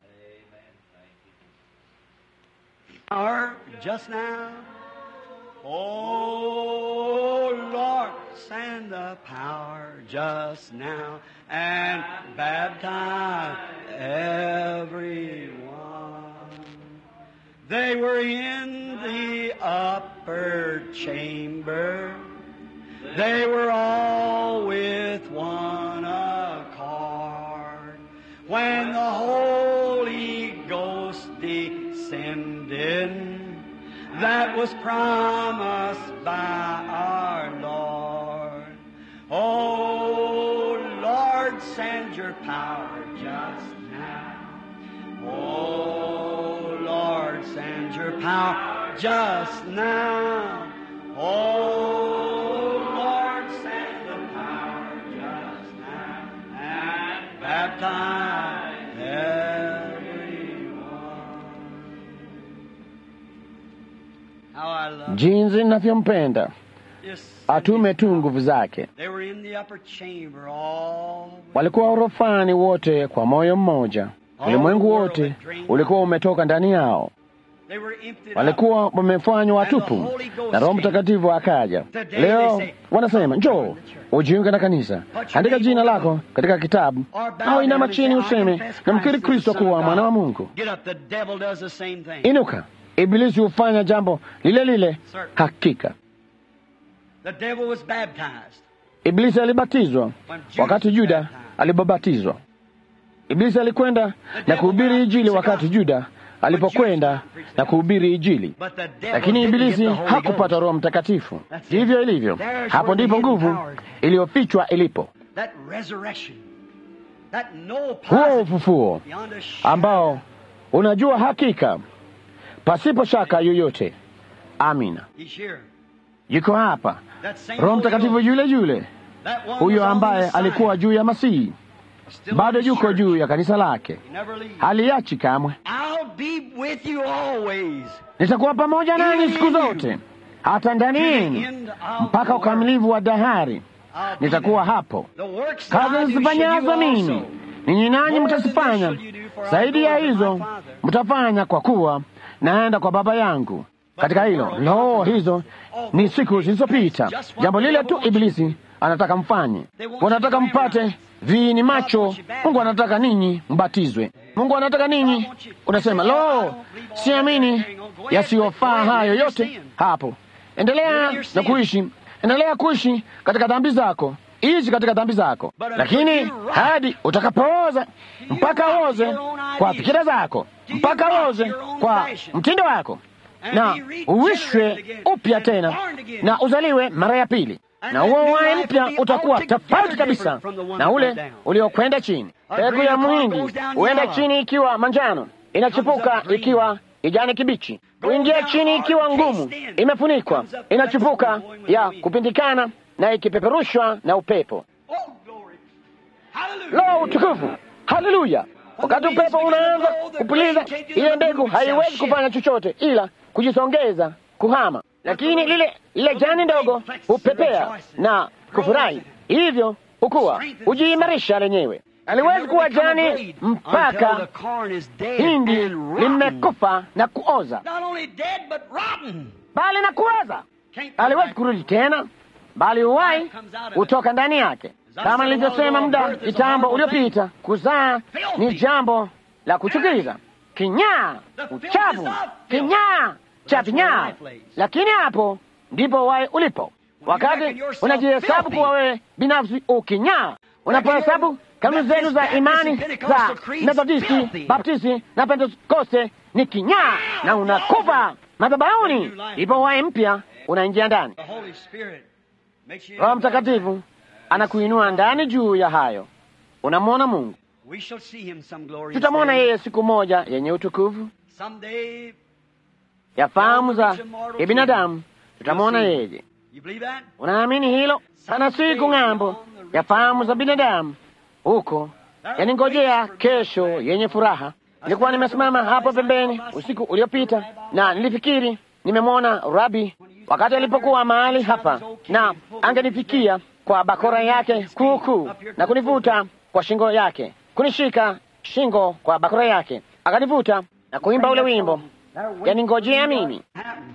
Power just now. Oh Lord, send the power just now and baptize everyone. They were in the upper chamber. They were all with one accord. When the Holy Ghost descended, that was promised by our Lord. Oh Lord, send your power just now. Oh Lord, send your power just now. Oh Lord, send the power just now and baptize everyone. How I love Jinsi ninavyompenda this. atume tu nguvu zake. They were in the upper chamber all Walikuwa orofani wote kwa moyo mmoja, ulimwengu wote ulikuwa umetoka ndani yao, They were emptied walikuwa wamefanywa watupu na Roho Mtakatifu akaja. Leo wanasema njoo ujiunge na kanisa, andika jina lako katika kitabu, au inama chini useme namkiri Kristo kuwa mwana wa Mungu. Get up, the devil does the same thing. Inuka, Ibilisi hufanya jambo lile lile. Hakika The devil was baptized. Ibilisi alibatizwa wakati Juda alipobatizwa. Ibilisi alikwenda na kuhubiri Injili wakati Juda alipokwenda na kuhubiri Injili, But the devil lakini didn't Ibilisi get the Holy hakupata Ghost. Roho Mtakatifu. Ndivyo ilivyo, hapo ndipo nguvu iliyofichwa ilipo, That resurrection. That no huo positive ufufuo beyond a shadow. ambao unajua hakika pasipo shaka yoyote. Amina. He's here. Yuko hapa That same Roho Holy Mtakatifu Ghost. yule yule, That one huyo was on ambaye the side. alikuwa juu ya Masihi, Still bado on the yuko church. juu ya kanisa lake, He never leaves. haliachi kamwe. I'll be with you always. Nitakuwa pamoja nanyi siku zote, hata ndani To the yenu end of mpaka the world. ukamilifu wa dahari. I'll be Nitakuwa there. hapo. The works that Kazi I do shall nizifanyazo you mimi also. ninyi nanyi More than mtazifanya, this shall you do, for I zaidi go ya unto my hizo Father. mtafanya, kwa kuwa naenda kwa Baba yangu. Katika hilo lo, hizo ni siku zilizopita, jambo lile tu Ibilisi anataka mfanye. Wanataka mpate viini macho. Mungu anataka ninyi mbatizwe. Mungu anataka ninyi, unasema lo, siamini yasiyofaa hayo yote hapo. Endelea na kuishi, endelea kuishi katika dhambi zako, ishi katika dhambi zako, lakini hadi utakapooza, mpaka oze kwa fikira zako, mpaka oze kwa mtindo wako, na uwishwe upya tena na uzaliwe mara ya pili, na huo uhai mpya utakuwa tofauti kabisa na ule uliokwenda chini. Mbegu ya mwindi huenda chini ikiwa manjano, inachipuka ikiwa kijani kibichi, huingia chini ikiwa ngumu, imefunikwa, inachipuka ya kupindikana na ikipeperushwa na upepo. Oh, glory. Hallelujah. Lo, utukufu! Haleluya! Wakati upepo unaanza kupuliza, ile mbegu haiwezi kufanya chochote ila kujisongeza, kuhama, lakini lile lile jani ndogo hupepea na kufurahi, hivyo hukuwa hujiimarisha lenyewe. Aliwezi kuwa jani mpaka hindi limekufa na kuoza, Not only dead, but rotten. bali na kuoza. Can't come Aliwezi back. kurudi tena, bali uhai hutoka ndani yake. Kama nilivyosema muda kitambo uliopita, kuzaa ni jambo la kuchukiza, kinyaa, uchafu, kinyaa cha vinyaa, lakini hapo ndipo uhai ulipo. Wakati unajihesabu kuwa wewe binafsi ukinyaa, unapohesabu kanuni zenu za imani za Methodisti, Baptisti na Pentekoste ni kinyaa na unakufa madhabahuni, ndipo uhai mpya unaingia ndani. The Holy Spirit makes you. Roho Mtakatifu anakuinua ndani juu ya hayo, unamwona Mungu. We shall see him some glory. Tutamwona yeye siku moja yenye utukufu Someday. ya fahamu za kibinadamu, tutamwona yeye. You believe that? Unaamini hilo? Pana siku ng'ambo ya fahamu za binadamu huko yaningojea kesho yenye furaha. Nilikuwa nimesimama hapo pembeni usiku uliopita, na nilifikiri nimemwona Rabi wakati alipokuwa mahali hapa, na angenifikia kwa bakora yake kuukuu na kunivuta kwa shingo yake, kunishika shingo kwa bakora yake, akanivuta na kuimba ule wimbo yaningojea mimi. Happened.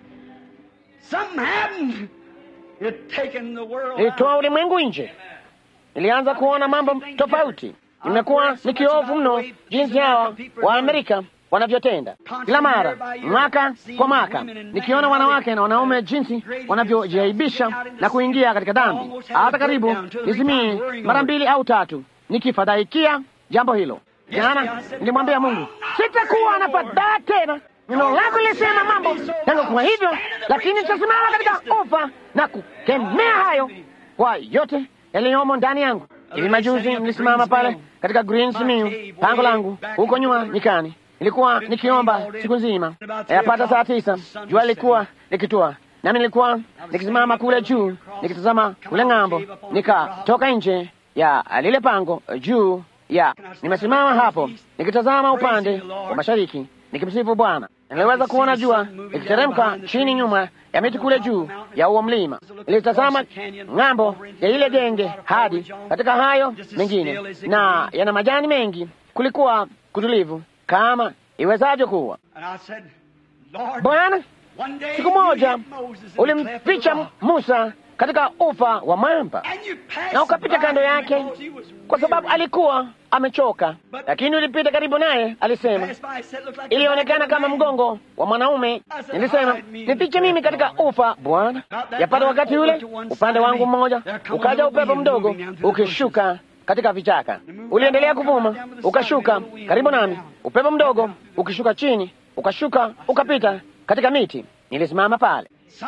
Something happened. It taken the world. Nilitoa ulimwengu nje, nilianza kuona mambo tofauti. Nimekuwa nikiofu mno jinsi hawa wa Amerika wanavyotenda kila mara, mwaka kwa mwaka, nikiona wanawake na wanaume jinsi wanavyojiaibisha na kuingia katika dhambi, hata karibu nizimie mara mbili au tatu, nikifadhaikia jambo hilo. Jana nilimwambia Mungu, sitakuwa na fadhaa tena. Neno lako lilisema mambo yangu kuwa hivyo, lakini nitasimama katika ufa na kukemea hayo kwa yote yaliyomo ndani yangu. Hivi majuzi nilisimama pale katika Green Simiyu, pango langu huko nyuma nyikani. Nilikuwa nikiomba siku nzima, yapata saa tisa, jua lilikuwa likitua, nami nilikuwa nikisimama kule juu nikitazama kule ng'ambo. Nikatoka nje ya lile pango juu ya, nimesimama hapo nikitazama upande wa mashariki nikimsifu Bwana. Niliweza kuona jua likiteremka chini nyuma ya miti kule juu ya huo mlima. Nilitazama ng'ambo ya ile genge hadi katika hayo mengine, na yana majani mengi. Kulikuwa kutulivu kama iwezavyo kuwa. And I said, Lord, Bwana, one day siku moja you hid Moses in the cleft of ulimficha the rock, Musa katika ufa wa mwamba and you passed na ukapita by kando him yake because he was kwa sababu weary. alikuwa amechoka, lakini ulipita karibu naye. Alisema Passed by, said, "Looked like the ilionekana back of a kama man." mgongo wa mwanaume. Nilisema nifiche mimi katika ufa, Bwana. Yapata wakati ule upande wangu mmoja ukaja upepo mdogo ukishuka katika vichaka, uliendelea kuvuma, ukashuka karibu nami, upepo mdogo ukishuka chini, ukashuka ukapita katika miti. Nilisimama pale.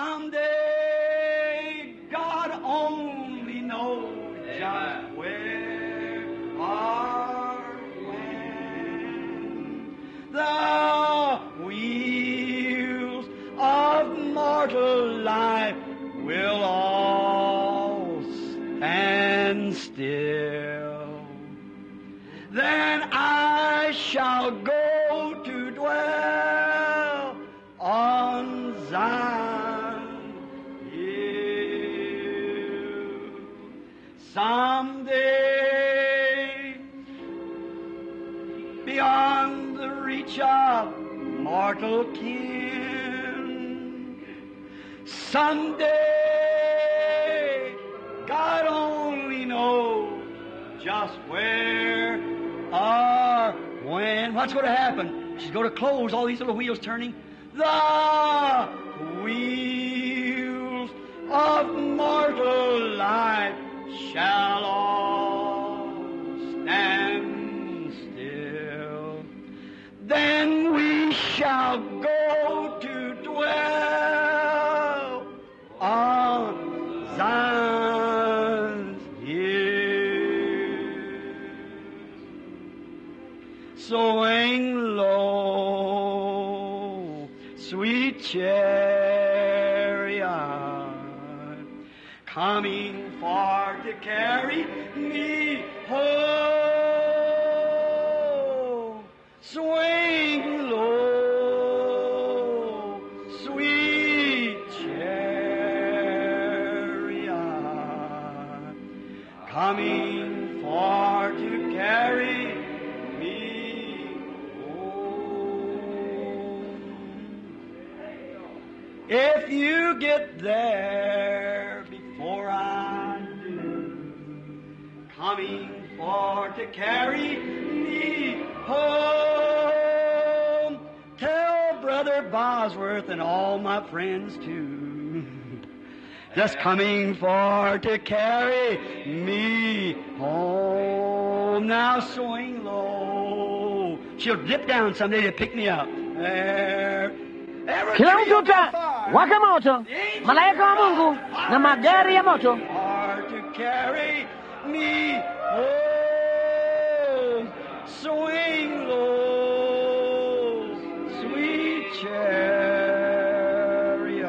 Someday God only knows just where or when the wheels still. Then I shall go to dwell on Zion hill. Someday, beyond the reach of mortal kin, someday, God only knows just where or when. What's going to happen? She's going to close all these little wheels turning. The wheels of mortal life shall all stand still. Then we shall go to dwell on Zion's hill. Swing low, sweet chariot, coming far to carry me home. Swing low, sweet chariot, coming far to carry me home. If you get there before I do, coming for to carry me home, tell Brother Bosworth and all my friends too. Just coming for to carry me home. Now swing low. She'll dip down someday to pick me up. There. Every Kila tree mtu will be uta fire. waka moto, malaika wa Mungu na magari ya moto Hard to carry me home. Swing low, sweet chariot,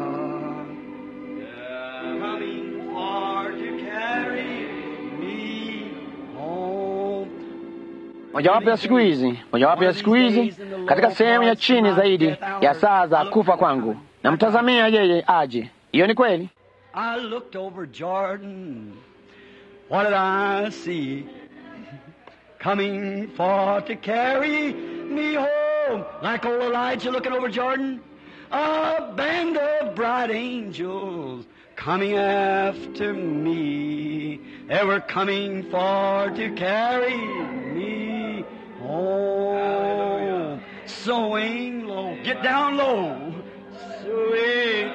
coming far to carry me home. mojawapo ya siku hizi, mojawapo ya siku hizi, katika sehemu ya chini zaidi ya saa za kufa kwangu, namtazamia yeye aje. Hiyo ni kweli. I looked over Jordan. What did I see? Coming for to carry me home. Like old Elijah looking over Jordan. A band of bright angels coming after me. They were coming for to carry me home. Swing low. Get down low. Sweet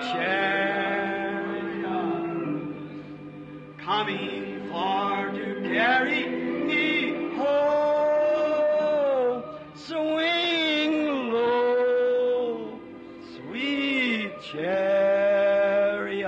chariot, coming far to carry me home. Swing low, sweet chariot,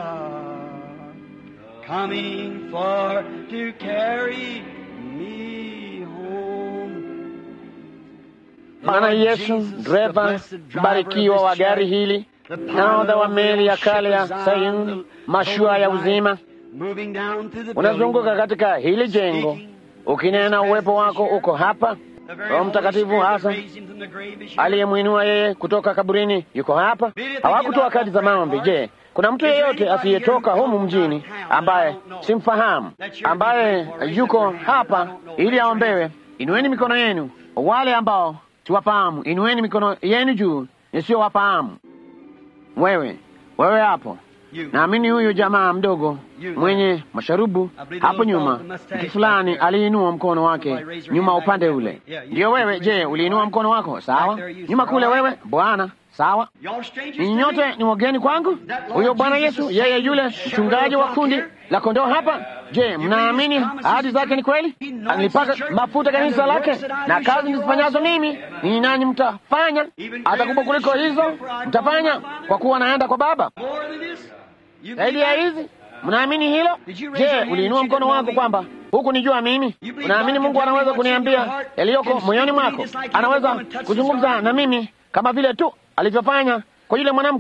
coming far to carry me home. Bwana Yesu, dereva mbarikiwa wa gari hili, nahodha wa meli ya kale ya Sayuni, mashua ya uzima, unazunguka katika hili jengo ukinena, uwepo wako uko hapa. Roho Mtakatifu hasa aliyemwinua yeye kutoka kaburini yuko hapa. Hawakutoa kadi za maombi. Je, kuna mtu yeyote asiyetoka humu mjini ambaye simfahamu, ambaye yuko hapa ili aombewe? Inueni mikono yenu. Wale ambao siwafahamu, inueni mikono yenu juu, nisiyowafahamu. Wewe, wewe hapo Naamini huyu jamaa mdogo mwenye masharubu hapo nyuma, mtu fulani aliinua mkono wake nyuma upande ule. Ndiyo wewe. Je, uliinua mkono wako? Sawa, nyuma kule. Wewe bwana, sawa. Ninyi nyote ni wageni kwangu. Huyo Bwana Yesu, yeye yule mchungaji wa kundi la kondoo hapa. Je, mnaamini ahadi zake ni kweli? Alipaka mafuta kanisa lake, na kazi nizifanyazo mimi ninyi nanyi mtafanya, hata kubwa kuliko hizo mtafanya, kwa kuwa naenda kwa Baba. Zaidi ya hizi mnaamini hilo? Je, uliinua mkono wako kwamba huku nijua mimi? Unaamini Mungu anaweza kuniambia yaliyoko moyoni mwako? Anaweza kuzungumza na mimi kama vile tu alivyofanya kwa yule mwanamke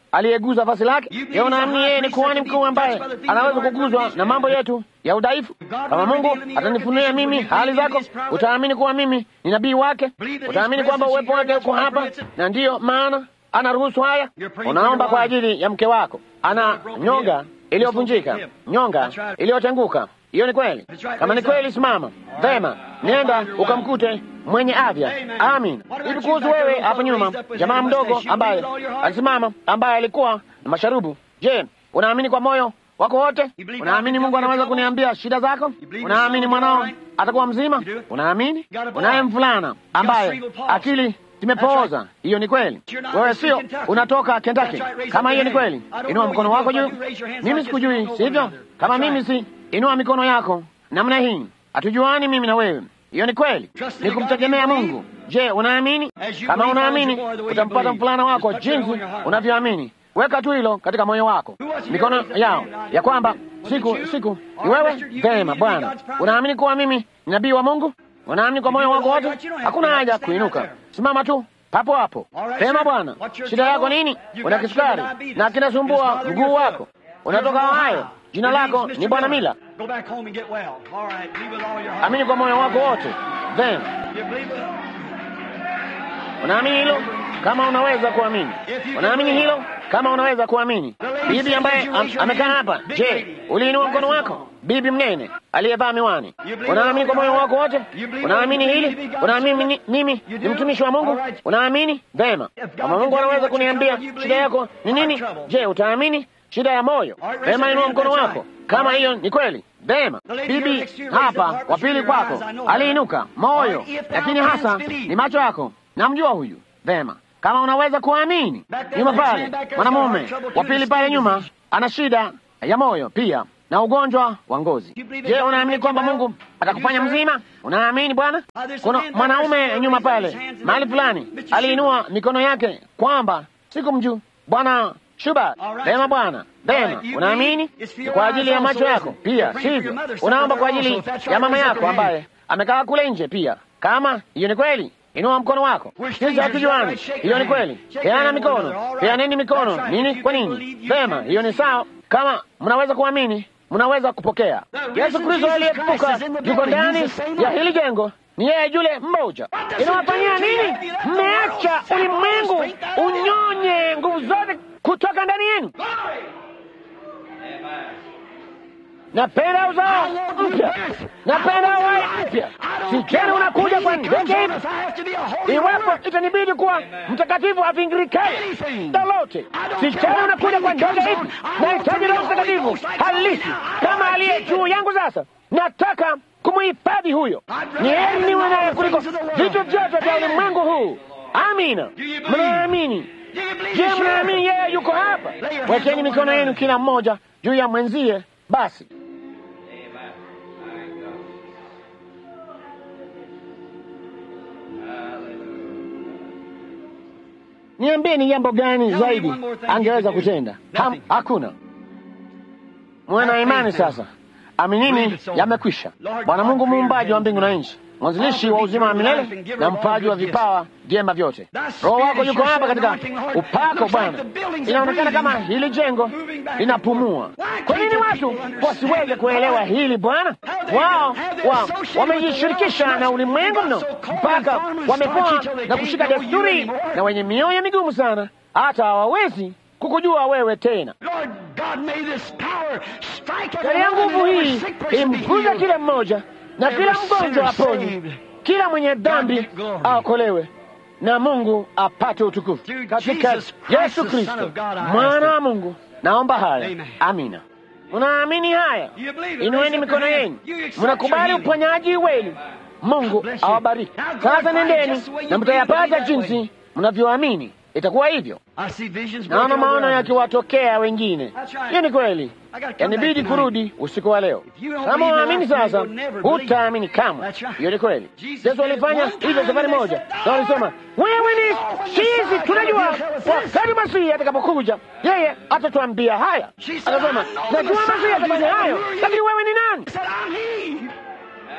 aliyeguza vazi lake? Je, unaamini yeye ni kuhani mkuu ambaye anaweza kuguzwa na mambo yetu ya udhaifu? Kama Mungu atanifunulia mimi hali zako, utaamini kuwa mimi ni nabii wake, utaamini kwamba uwepo wake uko hapa, na ndiyo maana anaruhusu haya. Unaomba kwa ajili ya mke wako, ana nyonga iliyovunjika, nyonga iliyotenguka. Hiyo ni kweli. Kama ni kweli, simama vema, nenda ukamkute mwenye afya. Amin. Hivi kuhusu wewe hapo nyuma, jamaa mdogo ambaye alisimama, ambaye alikuwa na masharubu, je, unaamini kwa moyo wako wote? Unaamini Mungu anaweza kuniambia shida zako? Unaamini mwanao atakuwa mzima? Unaamini unaye mvulana ambaye akili zimepooza? Hiyo ni kweli. Wewe sio unatoka Kentucky. Kama hiyo ni kweli, inua mkono wako juu. Mimi sikujui, sivyo? Kama mimi si, inua mikono yako namna hii. Hatujuani mimi na wewe. Hiyo ni kweli, ni kumtegemea Mungu. Je, unaamini? Kama unaamini, utampata mvulana wako jinsi unavyoamini. Weka tu hilo katika moyo wako, mikono yao ya kwamba siku siku ni wewe. Vema, Bwana, unaamini kuwa mimi ni nabii wa Mungu? Unaamini kwa moyo wako wote? Hakuna haja kuinuka, simama tu papo hapo. Vema, Bwana, shida yako nini? Una kisukari na kinasumbua mguu wako, unatoka Ohio. Jina lako ni Bwana Mila. Amini kwa moyo wako wote. Vema, unaamini hilo? Kama unaweza kuamini, unaamini hilo? Kama unaweza kuamini. Bibi ambaye am, amekaa hapa, je, uliinua mkono wako? Bibi mnene aliyevaa miwani, unaamini kwa moyo wako wote? Unaamini hili? Unaamini mimi ni mtumishi wa Mungu? Unaamini? Vema, kama Mungu anaweza kuniambia shida yako ni nini, je, utaamini? Shida ya moyo. Vema, inua mkono wako kama hiyo ni kweli. Vema, bibi hapa wa pili kwako aliinuka moyo, lakini hasa ni macho yako. Namjua huyu. Vema, kama unaweza kuamini. Nyuma pale, mwanamume wa pili pale nyuma ana shida ya moyo pia na ugonjwa wa ngozi. Je, unaamini kwamba Mungu atakufanya mzima? Unaamini Bwana? Kuna mwanaume nyuma pale mahali fulani aliinua mikono yake kwamba sikumjua Bwana Shuba. Vema Bwana, vema. Unaamini ni kwa ajili ya macho yako pia, sivyo? Unaomba kwa ajili ya mama yako ambaye amekaa kule nje pia. Kama hiyo ni kweli, inua mkono wako. Sisi hatujuani, hiyo ni kweli. Peana mikono, peaneni mikono. Nini? Kwa nini? Vema, hiyo ni sawa. Kama mnaweza kuamini, mnaweza kupokea. Yesu Kristo aliyefufuka yuko ndani ya hili jengo, ni yeye yule mmoja. Inawafanyia nini? Mmeacha ulimwengu unyonye nguvu zote kutoka ndani yenu. Napenda uzao mpya, napenda uhai mpya. Sijali unakuja kwa ndege hivi, iwapo itanibidi kuwa mtakatifu avingirikae lolote. Sijali unakuja kwa ndege hivi, nahitaji Roho Mtakatifu halisi kama aliye juu yangu. Sasa nataka kumuhifadhi huyo. Ni heri niwe naye kuliko vitu vyote vya ulimwengu huu. Amina. Mnaamini? Je, mnaamini yeye yuko hapa? Wekeni mikono yenu kila mmoja juu ya mwenzie. Basi niambie, ni jambo gani zaidi angeweza kutenda? Ha, hakuna. Mwana imani sasa, aminini, yamekwisha. Bwana Mungu muumbaji wa mbingu na nchi, mwanzilishi wa uzima wa milele na mpaji wa vipawa vyema vyote. Roho wako yuko hapa katika upako Bwana. Inaonekana kama hili jengo linapumua. Kwa nini watu wasiweze kuelewa hili Bwana? Wao wa, wamejishirikisha na ulimwengu mno mpaka wamekuwa na kushika desturi na wenye mioyo migumu sana, hata hawawezi kukujua wewe tena. Katika nguvu hii imguza kila mmoja na kila mgonjwa aponywe, kila mwenye dhambi aokolewe na Mungu apate utukufu katika Yesu Kristo mwana wa Mungu. Naomba haya, amina. Mnaamini haya? Inueni mikono yenu, mnakubali uponyaji wenu. Mungu awabariki. Sasa nendeni na mtayapata jinsi mnavyoamini. Itakuwa hivyo. Naona maono yakiwatokea wengine. Hiyo ni kweli, yanibidi kurudi usiku wa leo. Kama unaamini sasa, hutaamini kamwe. Hiyo ni kweli. Yesu alifanya hivyo safari moja, na walisema wewe ni sisi, tunajua wakati Masihi atakapokuja yeye atatuambia haya. Akasema najua Masihi atafanya hayo, lakini wewe ni nani?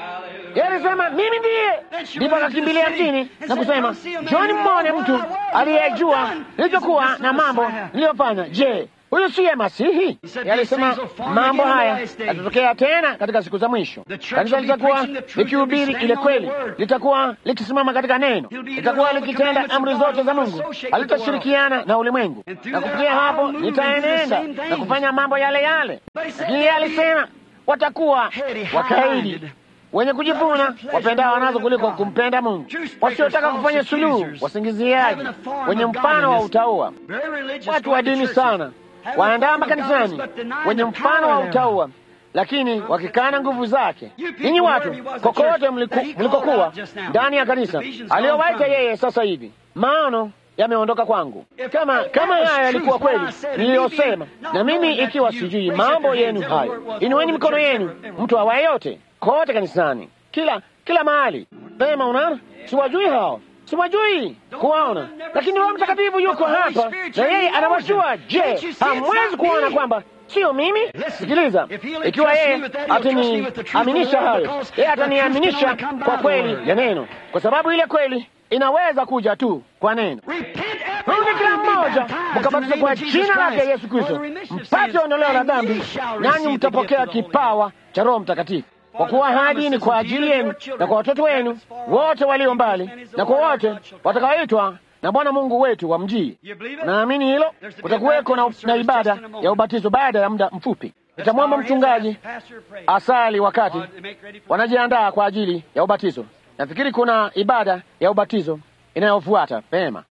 Yeye alisema mimi ndiye. Ndipo akakimbilia mjini na kusema, John, mmone mtu aliyejua nilichokuwa na mambo niliyofanya. Je, huyu siye Masihi? Yeye alisema mambo haya yatatokea tena katika siku za mwisho. Kanisa litakuwa likihubiri ile kweli, litakuwa likisimama katika neno, litakuwa likitenda amri zote za Mungu, halitashirikiana na ulimwengu, na kufikia hapo litaenenda na kufanya mambo yale yale. Lakini yeye alisema watakuwa wakaidi wenye kujivuna wapendao wanazo kuliko kumpenda Mungu, wasiotaka kufanya suluhu, wasingiziaji, wenye mfano wa utaua, watu wa dini sana, waandaa makanisani, wenye mfano wa utaua, lakini wakikana nguvu zake. Ninyi watu kokote mlikokuwa ndani ya kanisa aliyowaita yeye, sasa hivi maono yameondoka kwangu. Kama kama haya yalikuwa kweli niliyosema, na mimi ikiwa sijui mambo yenu hayo, inueni mikono yenu, mtu awaye yote kote kanisani, kila kila mahali. Sema, unaona, siwajui hao, siwajui kuwaona, lakini Roho Mtakatifu yuko hapa na yeye anawajua. Je, hamwezi kuona kwamba sio mimi? Sikiliza, ikiwa yeye ataniaminisha hayo, yeye ataniaminisha kwa kweli ya neno, kwa sababu ile kweli inaweza kuja tu kwa neno. Rudi kila mmoja mkabatizwe kwa jina lake Yesu Kristo mpate ondoleo la dhambi, nanyi mtapokea kipawa cha Roho Mtakatifu, kwa kuwa ahadi ni kwa ajili yenu na kwa watoto wenu wote walio mbali na kwa wote watakaoitwa na Bwana Mungu wetu wa mjii. Naamini hilo. Kutakuweko na, na ibada ya ubatizo baada ya muda mfupi. Nitamwomba mchungaji asali wakati wanajiandaa kwa ajili ya ubatizo. Nafikiri kuna ibada ya ubatizo inayofuata. Pema.